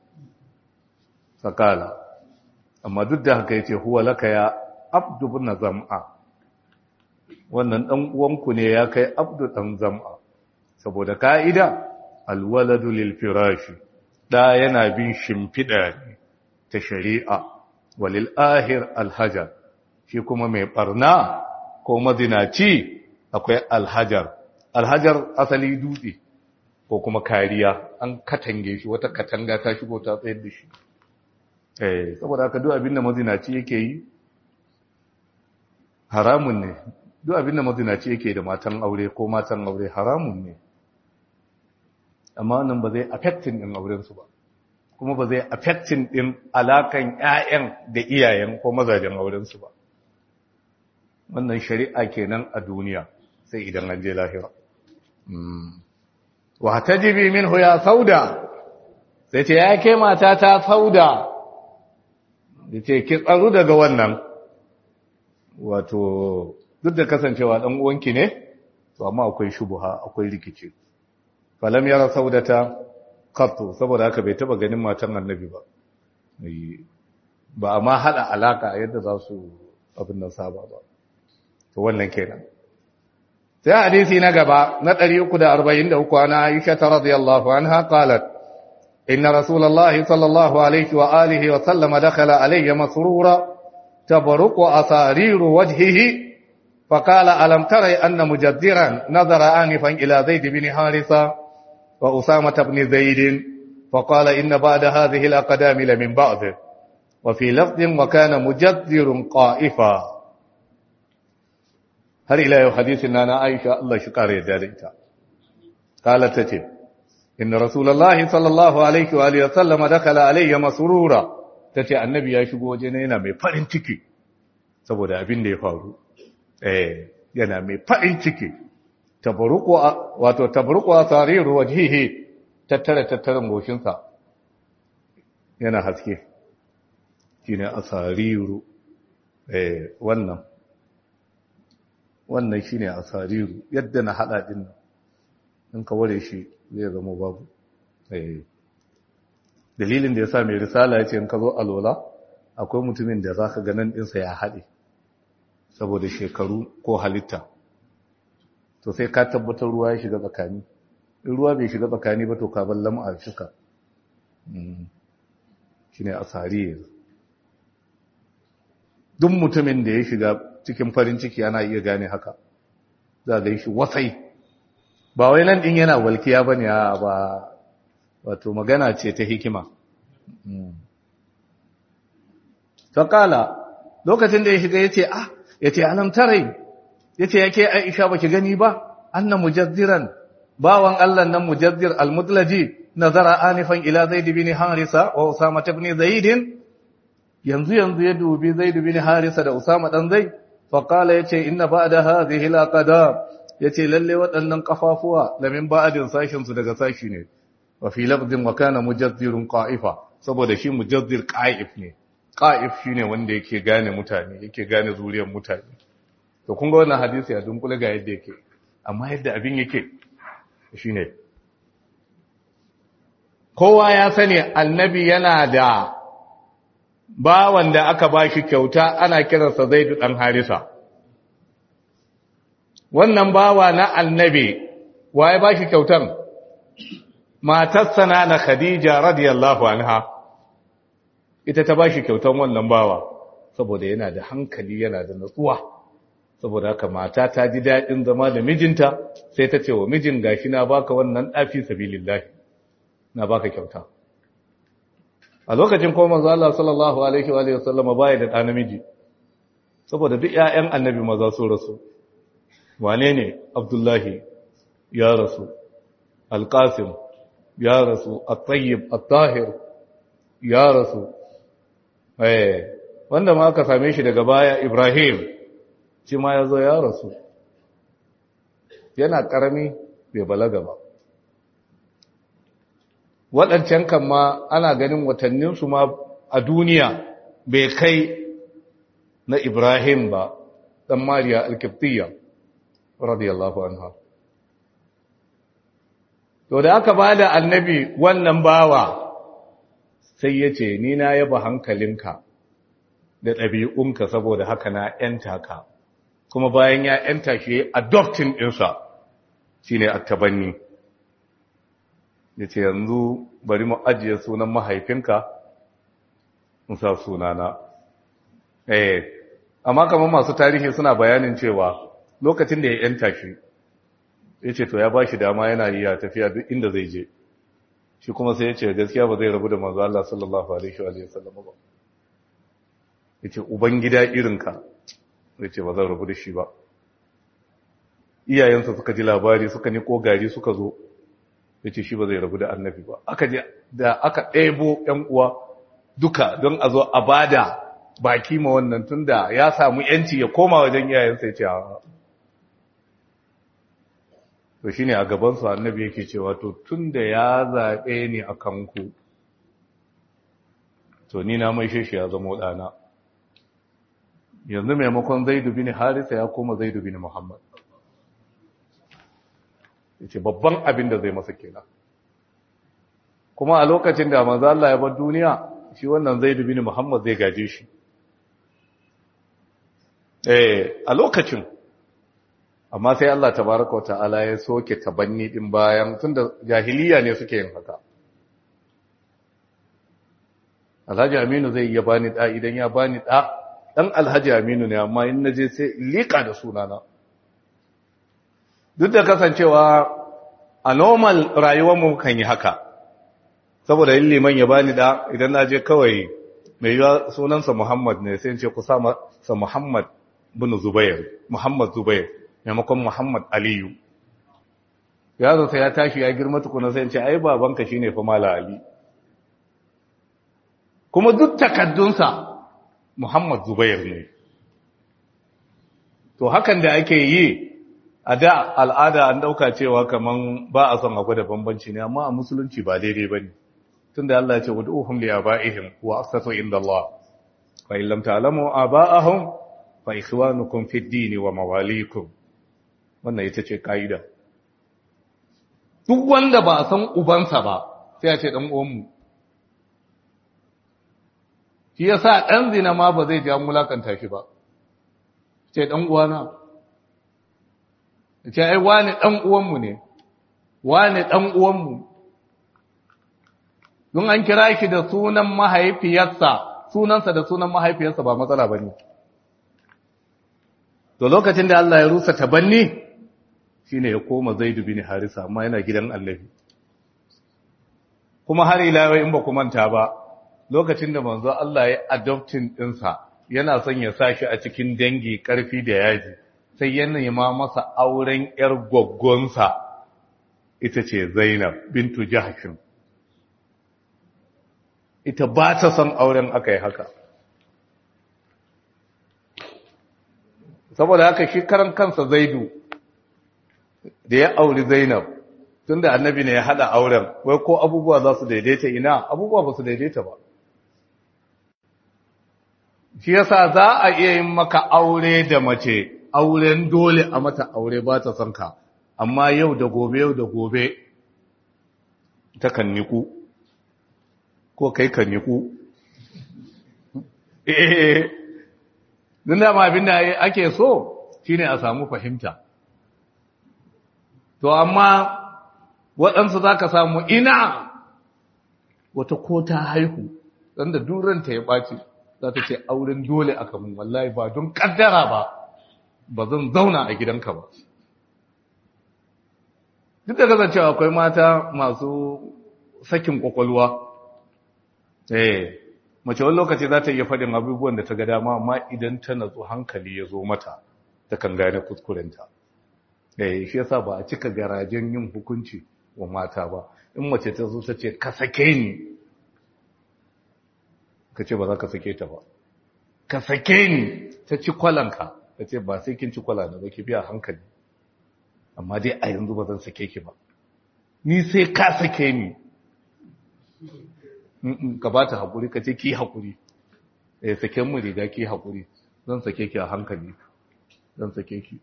sakala amma duk da haka yace huwa laka ya abdu bin zam'a wannan dan uwanku ne ya kai abdu dan zam'a saboda kaida alwaladu lil firashi da yana bin shimfida ne ta shari'a walil ahir alhajar shi kuma mai barna ko mazinaci akwai alhajar alhajar asali dutse ko kuma kariya an katange shi wata katanga ta shigo ta tsayar da shi eh saboda haka duk abinda mazinaci yake yi haramun ne duk abinda mazinaci yake da matan aure ko matan aure haramun ne amma nan ba zai affecting din auren su ba kuma ba zai affecting din alakan ƴaƴan da iyayen ko mazajen auren su ba wannan shari'a kenan a duniya sai idan an je lahira wa tajibi minhu ya sauda sai ce ya ke mata ta sauda da ce ki tsaru daga wannan wato duk da kasancewa dan uwanki ne to amma akwai shubuha akwai rikici falam yara saudata qattu saboda haka bai taba ganin matan annabi ba ba amma hada alaka yadda za su abin nan saba ba to wannan kenan sai hadisi na gaba na 343 ana Aisha radhiyallahu anha qalat inna rasulullahi sallallahu alaihi wa alihi wa sallam dakhala alayya masrura تبرق أسارير وجهه فقال ألم تري أن مجدرا نظر آنفا إلى زيد بن حارثة وأسامة بن زيد فقال إن بعد هذه الأقدام لمن بعض وفي لفظ وكان مجدر قائفا هل إلى حديث أنا عائشة الله شكار يداريتا قالت تتب إن رسول الله صلى الله عليه وآله وسلم دخل علي مسرورا تتي النبي يا شبو وجنينا مي farin ciki saboda abin da ya faru eh yana mai farin ciki tabaruku wato tabaruku asariru wajhihi tattare tattaren goshinsa yana haske shine asariru eh wannan wannan shine asariru yadda na hada din in ka ware shi zai zama babu eh dalilin da yasa mai risala yace in ka zo alwala akwai mutumin da zaka ga nan dinsa ya hade saboda shekaru ko halitta to sai ka tabbatar ruwa ya shiga tsakani in ruwa bai shiga tsakani ba to ka ballam a shika shine asari duk mutumin da ya shiga cikin farin ciki ana iya gane haka za ga shi wasai ba wai nan din yana walkiya bane ba wato magana ce ta hikima faƙala lokacin da ya shiga ya ce ah ya ce alam tarai ya ce yake aisha ba ki gani ba annan mujazziran bawan allah nan mujazzir almudlaji nazara anifan ila zaid bin harisa wa usama ibn zaid yanzu yanzu ya dubi zaid bin harisa da usama dan zaid fa qala yace inna ba'da hadhihi alaqadam yace lalle waɗannan kafafuwa lamin ba'adin sashin su daga sashi ne wa fi lafdin wa kana mujazzirun qa'ifa saboda shi mujazzir qa'if ne qa'if shine wanda yake gane mutane yake gane zuriyar mutane to kun ga wannan hadisi a dunkule ga yadda yake amma yadda abin yake shine kowa ya sani annabi yana da bawan da aka bashi kyauta ana kiransa Zaid dan Harisa wannan bawa na annabi waye bashi kyautan matarsa na Khadija radiyallahu anha ita ta bashi kyautan wannan bawa saboda yana da hankali yana da natsuwa saboda haka mata ta ji daɗin zama da mijinta sai ta ce wa mijin gashi na baka wannan ɗafi sabilillahi na baka kyauta a lokacin ko manzo Allah sallallahu alaihi wa alihi wasallama bai da ɗa namiji saboda duk ƴaƴan annabi maza su rasu wane ne Abdullahi ya rasu Al-Qasim ya rasu At-Tayyib At-Tahir ya rasu eh wanda ma aka same shi daga baya Ibrahim shi ma ya zo ya rasu yana ƙarami bai balaga ba waɗancan kan ma ana ganin watanninsu ma a duniya bai kai na Ibrahim ba ɗan Mariya Alkiftiya radiyallahu anha to da aka ba da annabi wannan bawa sai ya ce ni na yaba hankalinka da ɗabi'unka saboda haka na ‘yanta ka kuma bayan ya ‘yanta shi adoptin ɗinsa shi ne attabanni ya ce yanzu bari mu ajiye sunan mahaifinka musa sunana eh amma kamar masu tarihi suna bayanin cewa lokacin da ya ‘yanta shi ya ce to ya ba shi dama yana yi ya tafiya duk inda zai je shi kuma sai ya ce gaskiya ba zai rabu da manzo Allah sallallahu alaihi wa sallam ba ya ce ubangida irinka ya ce ba zan rabu da shi ba iyayensa suka ji labari suka ni gari suka zo ya ce shi ba zai rabu da annabi ba aka je da aka ɗebo ‘yan uwa duka don a zo a bada baki ma wannan tun da ya samu ‘yanci ya koma wajen iyayensa ya ce to shi ne a gabansu annabi yake cewa to tun da ya zaɓe ni a kanku to ni na mai shi ya zama ɗana yanzu maimakon zaidu bin harisa ya koma zaidu bin muhammad ya ce babban abin da zai masa kenan kuma a lokacin da manzo Allah ya bar duniya shi wannan zaidu bin muhammad zai gaje shi eh a lokacin amma sai Allah tabaraka ta'ala ya soke tabanni din bayan tunda jahiliya ne suke yin haka Alhaji Aminu zai iya bani da idan ya bani da ɗan alhaji aminu ne amma in naje sai liƙa da sunana duk da kasancewa a normal rayuwarmu kan yi haka saboda yin liman ya bani da idan na je kawai mai yiwa sunansa muhammad ne sai ce ku sa muhammad bin zubair muhammad zubair maimakon muhammad aliyu yaro sai ya tashi ya girma tukuna sai ce ai babanka shine fa mala ali kuma duk takaddunsa Muhammad Zubair ne. To hakan da ake yi a da al'ada an dauka cewa kaman ba a son akwai da bambanci ne amma a musulunci ba daidai bane. Tunda Allah ya ce wad'uhum li abaihim wa aqsatu inda Allah. Fa in lam ta'lamu aba'ahum fa ikhwanukum fid din wa mawalikum. Wannan ita ce kaida. Duk wanda ba a san ubansa ba sai ya ce dan uwanmu shi ya sa ɗan zina ma ba zai ja mulakanta shi ba ce ɗan uwana ce ai wani ɗan uwanmu ne wani ɗan uwanmu don an kira shi da sunan mahaifiyarsa sunansa da sunan mahaifiyarsa ba matsala ba ne to lokacin da Allah ya rusa tabanni shi ne ya koma zaidu bin harisa amma yana gidan allahi kuma har ila in ba ku manta ba lokacin da manzo Allah ya adoptin ɗinsa yana son ya sa shi a cikin dangi ƙarfi da yaji sai ya nema masa auren ‘yar gwaggonsa ita ce Zainab bintu Jahashin. Ita ba ta son auren aka yi haka. Saboda haka shi karan kansa Zaidu da ya auri Zainab tun da annabi ne ya haɗa auren, wai ko abubuwa za su daidaita ina abubuwa ba su daidaita ba. shi yasa za a iya yin maka aure da mace auren dole a mata aure ba ta son ka amma yau da gobe yau da gobe ta kan niku ko kai kan niku eh din da ma abinda ake so shine a samu fahimta to amma waɗansu za ka samu ina wata ko ta haihu ɗan da duranta ya ɓaci za ta ce auren dole aka mun wallahi ba don kaddara ba ba zan zauna a gidanka ba duk da kasancewa akwai mata masu sakin kwakwalwa eh mace wani lokaci za ta iya faɗin abubuwan da ta ga dama amma idan ta natsu hankali ya zo mata ta kan gane kuskurenta eh shi yasa ba a cika garajen yin hukunci wa mata ba in mace ta zo ta ce ka sake ni ka ce ba za ka sake ta ba ka sake ni ta ci kwalanka ka ce ba sai kin ci kwala da ba ki biya hankali amma dai a yanzu ba zan sake ki ba ni sai ka sake ni ka ba ta haƙuri ka ce ki haƙuri eh saken mu riga ki haƙuri zan sake ki a hankali zan sake ki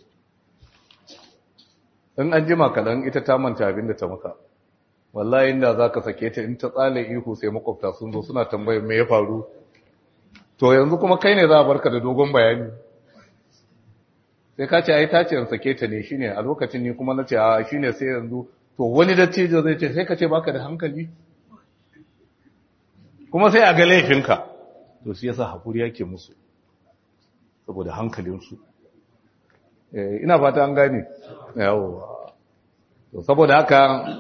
in an jima kaɗan ita ta manta abin da ta maka wallahi inda za ka sake ta in ta tsale ihu sai makwabta sun zo suna tambayar me ya faru to yanzu kuma kai ne za a barka da dogon bayani sai ka ce ai ta ce in sake ta ne shine a lokacin ni kuma na ce a shine sai yanzu to wani dattijo zai ce sai ka ce baka da hankali kuma sai a ga laifinka to shi yasa hakuri yake musu saboda hankalinsu ina fata an gane yawo to saboda haka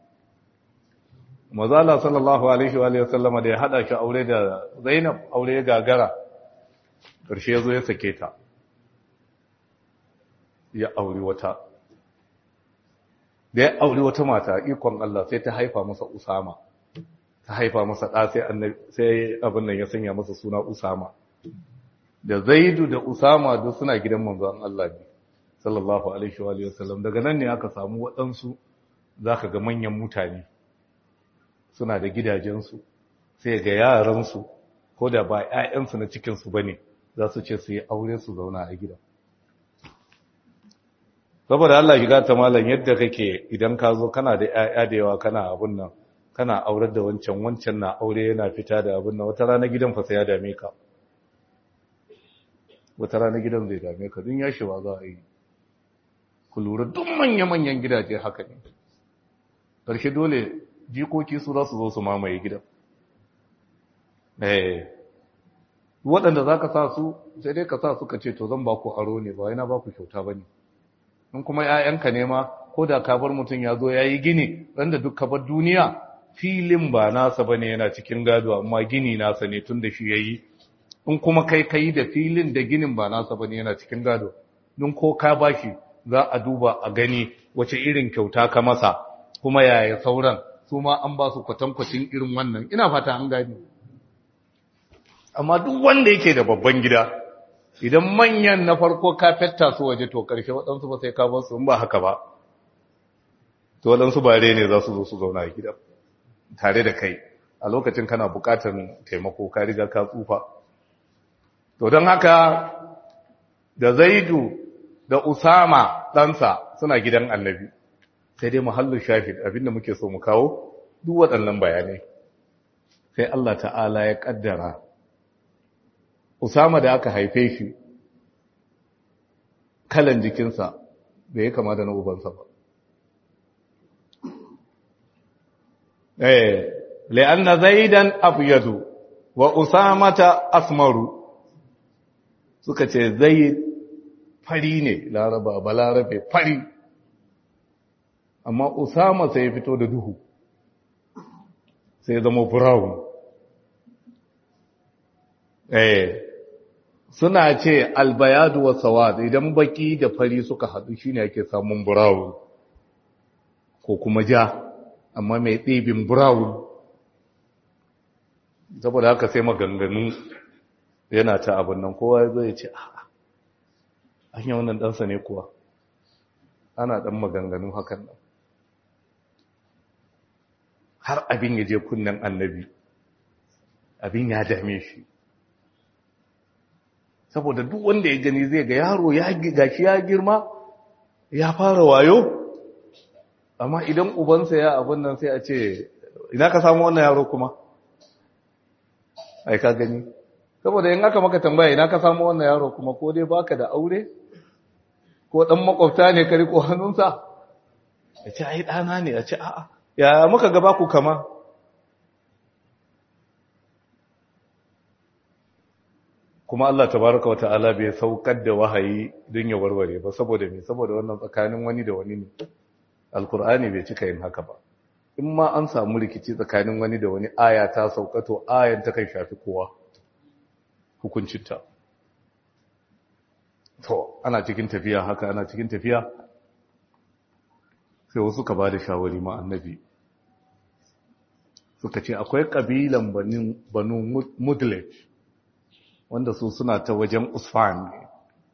mazala sallallahu alaihi wa sallama da ya hada shi aure da zainab aure ya gagara ƙarshe ya zo ya sake ta ya auri wata da ya auri wata mata ikon Allah sai ta haifa masa usama ta haifa masa ɗa sai abin nan ya sanya masa suna usama da zaidu da usama duk suna gidan manzon Allah ne sallallahu alaihi wa sallam daga nan ne aka samu waɗansu za ka ga manyan mutane suna da gidajensu sai ga yaransu ko da ba 'ya'yansu na cikinsu ba ne za su ce su yi aure su zauna a gida saboda Allah shiga ta malam yadda kake idan ka zo kana da 'ya'ya da yawa kana abun nan kana aurar da wancan wancan na aure yana fita da abun nan wata rana gidan fa sai ya dame ka wata rana gidan zai dame ka dun yashewa za a yi ku lura duk manya-manyan gidaje haka ne ƙarshe dole jikoki su za su zo su mamaye gidan waɗanda za ka sa su sai dai ka sa su ka ce to zan ba ku aro ne ba yana ba ku kyauta ba ne in kuma ‘ya'yanka ne ma ko da ka bar mutum ya zo ya yi gini wanda duk ka bar duniya filin ba nasa ba ne yana cikin gado amma gini nasa ne tun da shi ya yi in kuma kai ka yi da filin da ginin ba nasa ba ne yana cikin gado don ko ka ba shi za a duba a gani wace irin kyauta ka masa kuma yaya sauran su ma an ba su kwatankwacin irin wannan ina fata an gani amma duk wanda yake da babban gida idan manyan na farko ka fetta su waje to karshe waɗansu ba sai ka bar su in ba haka ba to waɗansu bare ne za su zo su zauna a gida tare da kai a lokacin kana buƙatar taimako ka riga ka tsufa to don haka da zaidu da usama ɗansa suna gidan annabi sai dai muhallin shahid abinda muke so mu kawo duk waɗannan bayanai sai Allah ta'ala ya ƙaddara usama da aka haife shi kalan jikinsa bai yi kama da na ubansa ba eh la'anna zaidan abyadu wa usamata asmaru suka ce zaid fari ne laraba ba larabe fari amma usama sai ya fito da duhu sai ya zama brown eh suna ce albayadu wa sawad idan baki da fari suka haɗu shine ake samun brown ko kuma ja amma mai ɗibin brown saboda haka sai maganganu yana ta abin nan kowa zai ce a an yi wannan ɗansa ne kuwa ana ɗan maganganu hakan nan har abin ya je kunnen annabi abin ya dame shi saboda duk wanda ya gani zai ga yaro ya gashi ya girma ya fara wayo amma idan ubansa ya abin nan sai a ce ina ka samu wannan yaro kuma ai ka gani saboda in aka maka tambaya ina ka samu wannan yaro kuma ko dai baka da aure ko dan makwabta ne ka riko hannunsa ya ce ai dana ne ya ce a'a ya muka gaba ku kama kuma Allah tabaraka wata'ala bai saukar da wahayi don ya warware ba saboda me saboda wannan tsakanin wani da wani ne alkur'ani bai cika yin haka ba in ma an samu rikici tsakanin wani da wani aya ta sauka to ayan ta kan shafi kowa hukuncinta to ana cikin tafiya haka ana cikin tafiya sai wasu ka ba da shawari ma annabi suka ce akwai ƙabilan banu mudlej wanda su suna ta wajen usfan ne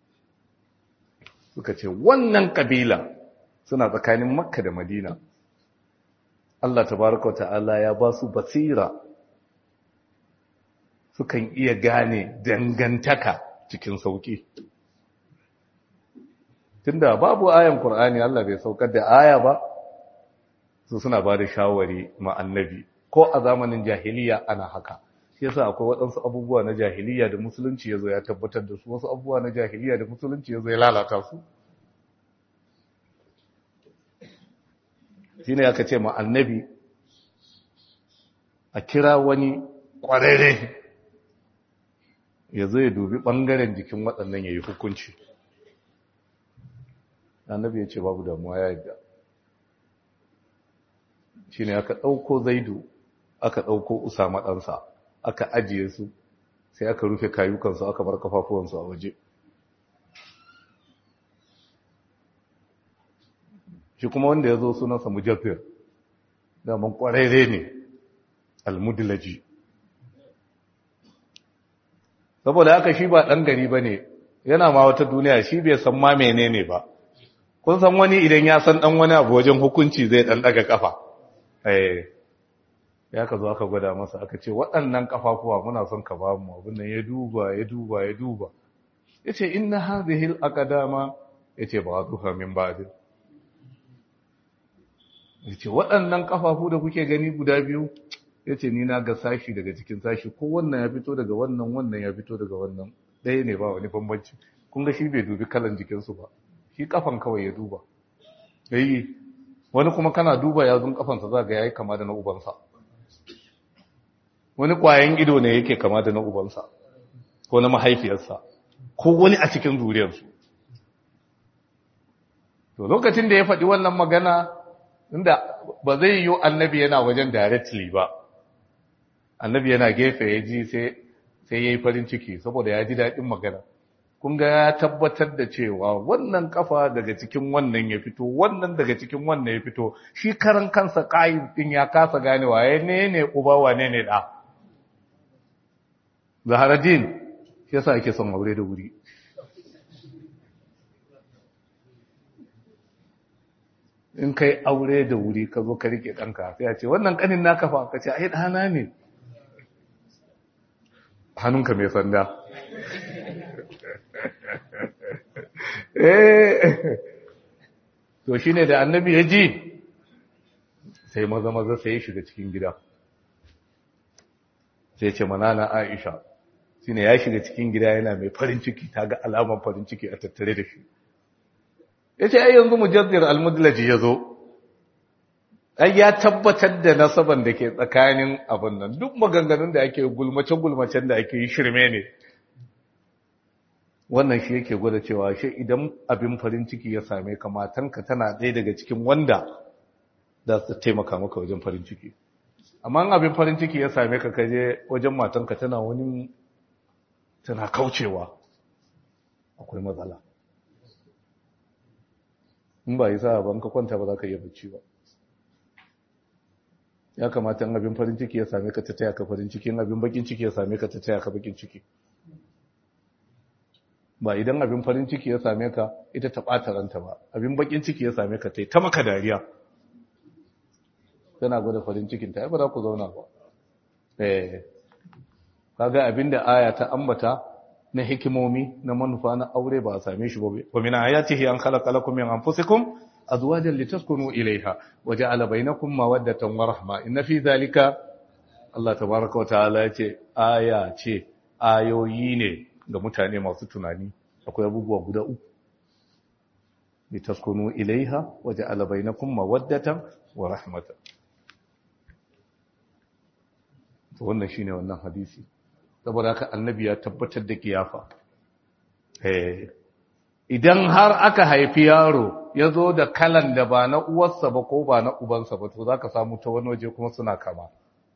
suka ce wannan ƙabila suna tsakanin makka da madina Allah tabaraka wa ta'ala ya ba su basira sukan iya gane dangantaka cikin sauki tunda babu ayan Qur'ani Allah bai saukar da aya ba su suna ba da shawari ma annabi ko a zamanin jahiliya ana haka shi yasa akwai waɗansu abubuwa na jahiliya da musulunci yazo ya tabbatar da su wasu abubuwa na jahiliya da musulunci yazo ya lalata su shine aka ce ma annabi a kira wani ƙwararre ya zo ya dubi ɓangaren jikin waɗannan ya yi hukunci annabi ya ce babu damuwa ya yadda shi ne aka ɗauko zaidu aka ɗauko usama ɗansa aka ajiye su sai aka rufe kayukansu aka bar kafafuwansu a waje shi kuma wanda ya zo sunansa mujaffir daman ƙwararre ne almudilaji saboda haka shi ba ɗan gari ba ne yana ma wata duniya shi bai san ma menene ba kun san wani idan ya san ɗan wani abu wajen hukunci zai ɗan ɗaga ƙafa ya ka zo aka gwada masa aka ce waɗannan ƙafafuwa muna son ka ba mu abin nan ya duba ya duba ya duba ya ce inna hazihil aqdama ya ce ba zuha min ba'din ya ce waɗannan ƙafafu da kuke gani guda biyu ya ce ni na ga sashi daga cikin sashi ko wannan ya fito daga wannan wannan ya fito daga wannan ɗaya ne ba wani bambanci kun ga shi bai dubi kalan jikinsu ba shi kafan kawai ya duba yayi wani kuma kana duba yazun kafansa za ga yayi kama da na ubansa wani kwayan ido ne yake kama da na ubansa ko na mahaifiyarsa ko wani a cikin zuriyarsu to lokacin da ya faɗi wannan magana inda ba zai yi annabi yana wajen directly ba annabi yana gefe ya ji sai ya yi farin ciki saboda ya ji daɗin magana kun ga ya tabbatar da cewa wannan kafa daga cikin wannan ya fito wannan daga cikin wannan ya fito shi karan kansa ƙayin ɗin ya kasa gane waye ne ne uba wane ne ɗa zaharadin shi yasa ake son aure da wuri in kai aure da wuri ka zo ka rike ɗanka sai a ce wannan ƙanin naka fa ka ce ai ɗana ne hannunka mai sanda to shine da annabi ya ji sai maza maza sai ya shiga cikin gida sai ce manana aisha shine ya shiga cikin gida yana mai farin ciki ta ga alamar farin ciki a tattare da shi ya ce ai yanzu mujaddir almudlaji ya zo ai ya tabbatar da nasaban da ke tsakanin abin nan duk maganganun da ake gulmace-gulmacen da ake yi shirme ne wannan shi yake gwada cewa shi idan abin farin ciki ya same ka matanka tana ɗaya daga cikin wanda za su taimaka maka wajen farin ciki amma abin farin ciki ya same ka kaje wajen matanka tana wani tana kaucewa akwai matsala in ba yi sa ban ka kwanta ba za ka iya bacci ba ya kamata in abin farin ciki ya same ka ta taya ka farin ciki in abin bakin ciki ya same ka ta taya ka bakin ciki ba idan abin farin ciki ya same ka ita ta ɓata ranta ba abin bakin ciki ya same ka ta yi ta maka dariya tana gwada farin cikinta ya ba za ku zauna ba eh kaga abin da aya ta ambata na hikimomi na manufa na aure ba a same shi ba wa min ayatihi an khalaqa lakum min anfusikum azwajan litaskunu ilayha wa ja'ala bainakum mawaddatan wa rahma inna fi dhalika Allah tabaaraka wa ta'ala yace aya ce ayoyi ne ga mutane masu tunani akwai abubuwa guda uku litaskunu ilayha wa ja'ala bainakum mawaddatan wa rahmatan to wannan shine wannan hadisi saboda haka annabi ya tabbatar da kiyafa idan har aka haifi yaro ya zo da kalan da ba na uwarsa ba ko ba na ubansa ba to za ka samu ta wani waje kuma suna kama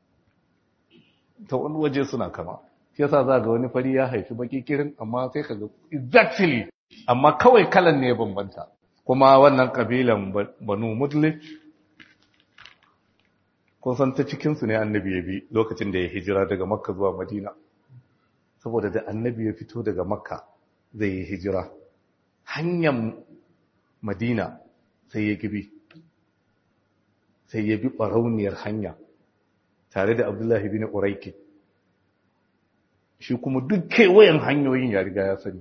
ta wani waje suna kama shi yasa za ga wani fari ya haifi baki kirin amma sai ka ga exactly amma kawai kalan ne bambanta kuma wannan kabilan banu mudlij kun san ta cikinsu ne annabi ya bi lokacin da ya hijira daga makka zuwa madina saboda da annabi ya fito daga makka zai yi hijira hanyar madina sai ya gibi sai ya bi ɓarauniyar hanya tare da abdullahi bin uraiki shi kuma duk kewayen hanyoyin ya riga ya sani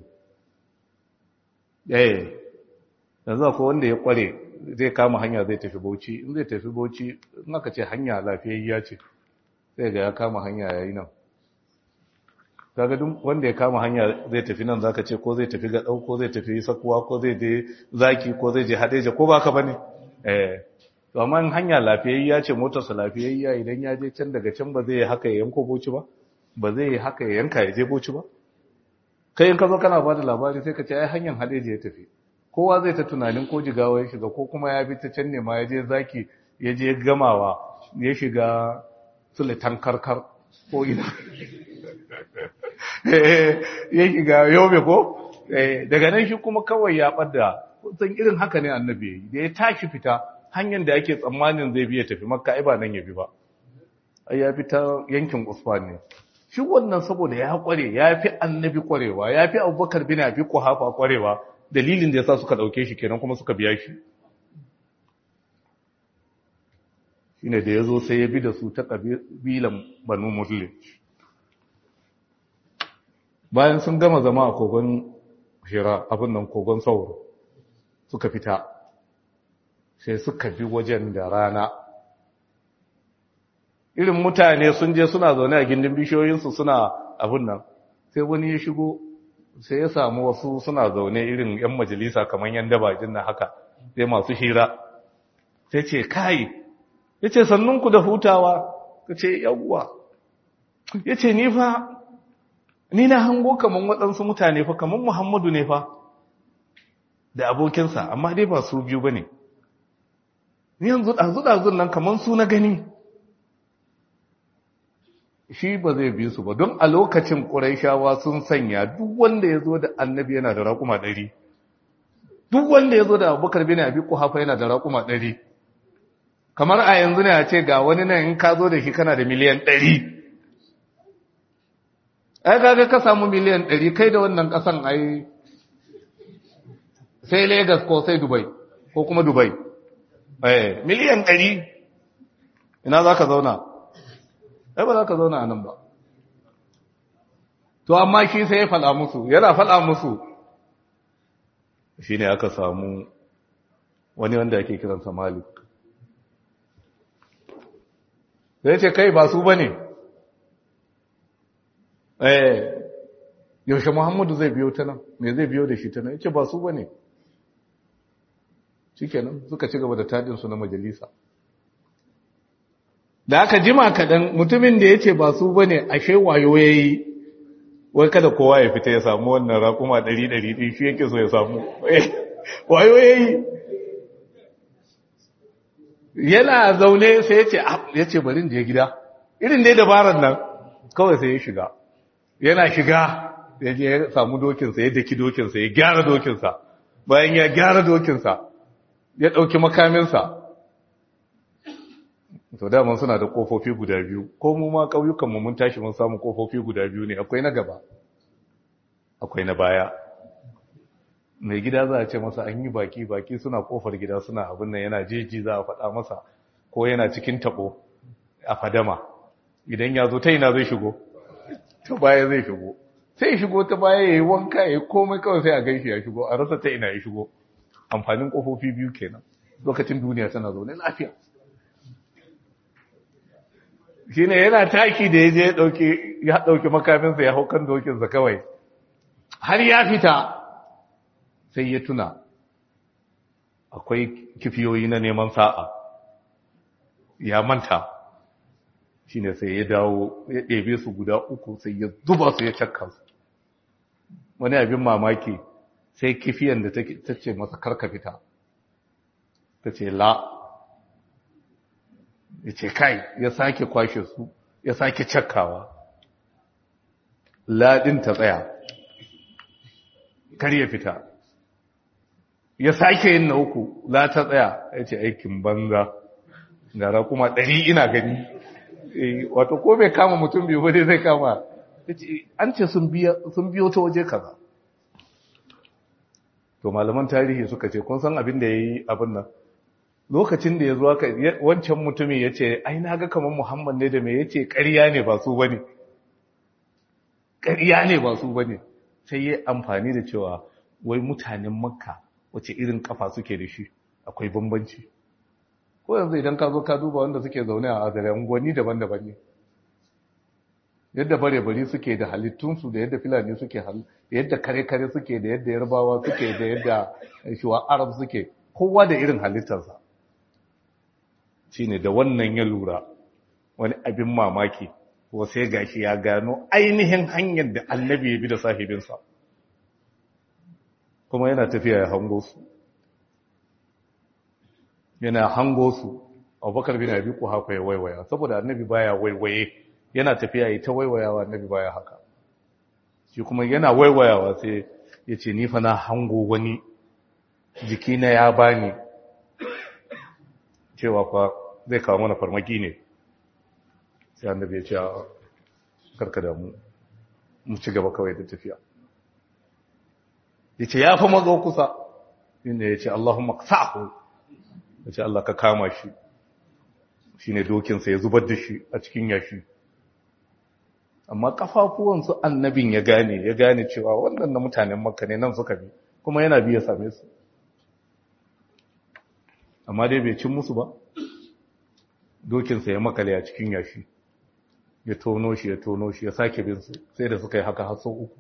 eh yanzu akwai wanda ya kware zai kama hanya zai tafi bauchi in zai tafi bauchi in aka ce hanya lafiyayya ce sai ga ya kama hanya yayi nan kaga duk wanda ya kama hanya zai tafi nan zaka ce ko zai tafi ga dau ko zai tafi sakuwa ko zai je zaki ko zai je hadeja ko baka bane eh to amma hanya lafiyayya ce motar sa lafiyayya idan ya je can daga can ba zai haka ya yanko bauchi ba ba zai haka ya yanka ya je bauchi ba kai in ka zo kana bada labari sai ka ce ai hanyar hadeja ya tafi kowa zai ta tunanin ko jigawa ya shiga ko kuma ya bi ta can ne ma ya je zaki ya je gamawa ya shiga sulitan karkar ko ina ya shiga yobe ko daga nan shi kuma kawai ya ɓadda san irin haka ne annabi da ya tashi fita hanyar da ake tsammanin zai biya tafi makka ai ba nan ya bi ba ai ya fita yankin usman ne shi wannan saboda ya kware ya fi annabi kwarewa ya fi abubakar bin abi kuhafa kwarewa dalilin da ya sa suka ɗauke shi kenan kuma suka biya shi shi ne da ya zo sai ya bi da su ta ƙabilan banu muslim bayan sun gama zama a kogon shira abin nan kogon sauro suka fita sai suka bi wajen da rana irin mutane sun je suna zaune a gindin bishiyoyinsu suna abin nan sai wani ya shigo sai ya samu wasu suna zaune irin 'yan majalisa kamar yan dabajin na haka sai masu hira sai ce kai ya ce sannunku da hutawa ka ce yawwa ya ce nifa ni na hango kaman waɗansu mutane fa kaman muhammadu ne fa da abokinsa amma dai ba su biyu ba ne ni yanzu ɗazu-ɗazun nan kaman su na gani shi ba zai bi su ba don a lokacin ƙuraishawa sun sanya duk wanda ya zo da annabi yana da raƙuma ɗari duk wanda ya zo da abubakar bin abi kuhafa yana da raƙuma ɗari kamar a yanzu ne a ce ga wani nan in ka zo da shi kana da miliyan ɗari ai kaga ka samu miliyan ɗari kai da wannan ƙasan ai sai Legas ko sai Dubai ko kuma Dubai eh miliyan ɗari ina za ka zauna ai ba za ka zauna a nan ba to amma shi sai ya faɗa musu yana faɗa musu shi ne aka samu wani wanda ake kiransa malik sai ce kai ba su ba ne eh yaushe muhammadu zai biyo ta nan me zai biyo da shi ta nan ya ce ba su ba ne shi kenan suka ci gaba da tadinsu na majalisa da aka jima kaɗan mutumin da ya ce ba su ba ne ashe wayo ya yi wai kada kowa ya fita ya samu wannan raƙuma ɗari-ɗari ɗin shi yake so ya samu wayo ya yi yana zaune sai ya ce ya ce barin je gida irin dai dabarar nan kawai sai ya shiga yana shiga ya je ya samu dokinsa ya daki dokinsa ya gyara dokinsa bayan ya gyara dokinsa ya ɗauki makaminsa to daman suna da kofofi guda biyu ko mu ma ƙauyukanmu mun tashi mun samu kofofi guda biyu ne akwai na gaba akwai na baya mai gida za a ce masa an yi baki baki suna kofar gida suna abin nan yana jeji za a faɗa masa ko yana cikin taɓo a fadama idan ya zo ta ina zai shigo ta baya zai shigo sai shigo ta baya ya yi wanka ya yi komai kawai sai a gaishe ya shigo a rasa ta ina ya shigo amfanin kofofi biyu kenan lokacin duniya tana zaune lafiya shi ne yana taki da ya je ya ɗauki makaminsa ya hau kan dokinsa kawai har ya fita sai ya tuna akwai kifiyoyi na neman sa'a ya manta shi ne sai ya dawo ya ɗebe su guda uku sai ya zuba su ya cakka su wani abin mamaki sai kifiyan da ta ce masa karka fita ta ce la ya ce kai ya sake kwashe su ya sake cakkawa ladin ta tsaya kar ya fita ya sake yin na uku la ta tsaya ya ce aikin banza gara kuma ɗari ina gani wato ko bai kama mutum biyu wadai zai kama an ce sun biyo ta waje kaza to malaman tarihi suka ce kun san abin da ya yi abin nan lokacin da ya zo aka wancan mutumin ya ce ai na ga kamar muhammad ne da mai ya ce ƙarya ne ba su bane ƙarya ne ba su bane sai ya amfani da cewa wai mutanen makka wace irin kafa suke da shi akwai bambanci ko yanzu idan ka zo ka duba wanda suke zaune a azare unguwanni daban-daban ne yadda bare-bare suke da halittunsu da yadda filani suke da yadda kare-kare suke da yadda yarbawa suke da yadda shuwa arab suke kowa da irin halittarsa shi ne da wannan ya lura wani abin mamaki ko sai gashi ya gano ainihin hanyar da annabi ya bi da sahibinsa kuma yana tafiya ya hango su yana hango su abubakar bin abi ku haka ya waiwaya saboda annabi baya waiwaye yana tafiya ya ta waiwayawa annabi baya haka shi kuma yana waiwayawa sai ya ce ni fa na hango wani jikina ya bani cewa fa zai kawo mana farmaki ne sai annabi ya ce a karka da mu mu ci gaba kawai da tafiya ya ce ya fi mazo kusa inda ya ce Allahumma sa'ahu ya ce Allah ka kama shi shi ne dokinsa ya zubar da shi a cikin yashi amma kafafuwansu annabin ya gane ya gane cewa wannan na mutanen makka ne nan suka bi kuma yana biya same su amma dai bai cin musu ba dokinsa ya makale a cikin yashi ya tono shi ya tono shi ya sake bin su sai da suka yi haka har sau uku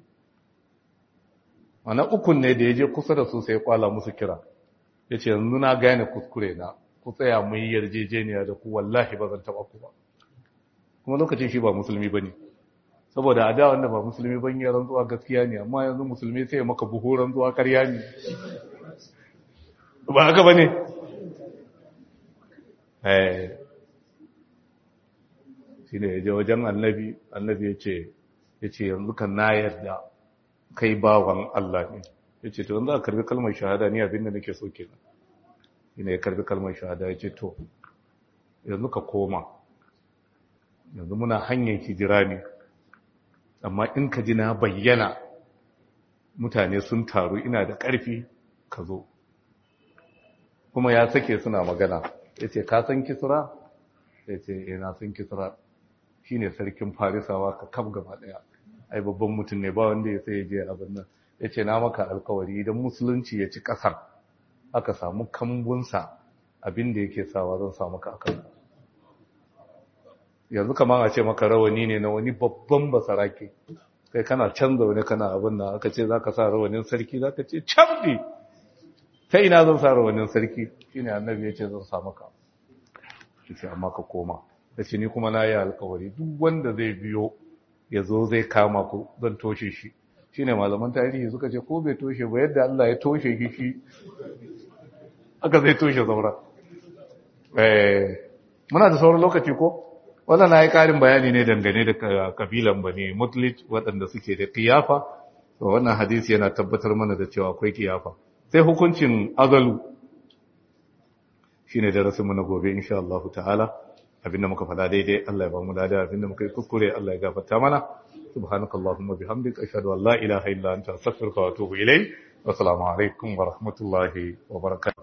ana ukun ne da ya je kusa da su sai ya kwala musu kira ya ce yanzu na gane kuskure na ku tsaya mun yi yarjejeniya da ku wallahi ba zan taba ku ba kuma lokacin shi ba musulmi ba ne saboda a da wanda ba musulmi ban yi rantsuwa gaskiya ne amma yanzu musulmi sai maka buhu rantsuwa karya ne ba haka ba ne shi ne ya je wajen annabi annabi ya ce ya ce yanzu kan na yarda kai bawan Allah ne ya ce to yanzu a karbi kalmar shahada ni abinda nake so kenan shi ne ya karbi kalmar shahada ya ce to yanzu ka koma yanzu muna hanyar hijira ne amma in ka ji na bayyana mutane sun taru ina da ƙarfi ka zo kuma ya sake suna magana ya ce ka san kisra ya ce ina san kisra shi ne sarkin farisawa ka kaf gaba ɗaya ai babban mutum ne ba wanda ya sai ya je abin nan ya ce na maka alkawari idan musulunci ya ci ƙasar aka samu kambunsa abin da yake sawa zan samu ka akan yanzu kamar a ce maka rawani ne na wani babban basarake kai kana canza wani kana abin da aka ce za ka sa rawanin sarki za ka ce camɗi ta ina zan sa rawanin sarki shi ne annabi ya ce zan sa maka shi ce amma ka koma da ce ni kuma na yi alkawari duk wanda zai biyo ya zo zai kama ku zan toshe shi shi ne malaman tarihi suka ce ko bai toshe ba yadda Allah ya toshe shi shi aka zai toshe saura muna da sauran lokaci ko wannan na yi ƙarin bayani ne dangane da kabilan bane mutlit waɗanda suke da kiyafa wannan hadisi yana tabbatar mana da cewa akwai kiyafa sai hukuncin azalu shine darasin mu na gobe insha Allah ta'ala abinda muka faɗa daidai Allah ya ba mu lada abinda muka yi kuskure Allah ya gafarta mana subhanakallahumma bihamdika ashhadu an la ilaha illa anta astaghfiruka wa atubu ilayk wa assalamu alaikum wa rahmatullahi wa barakatuh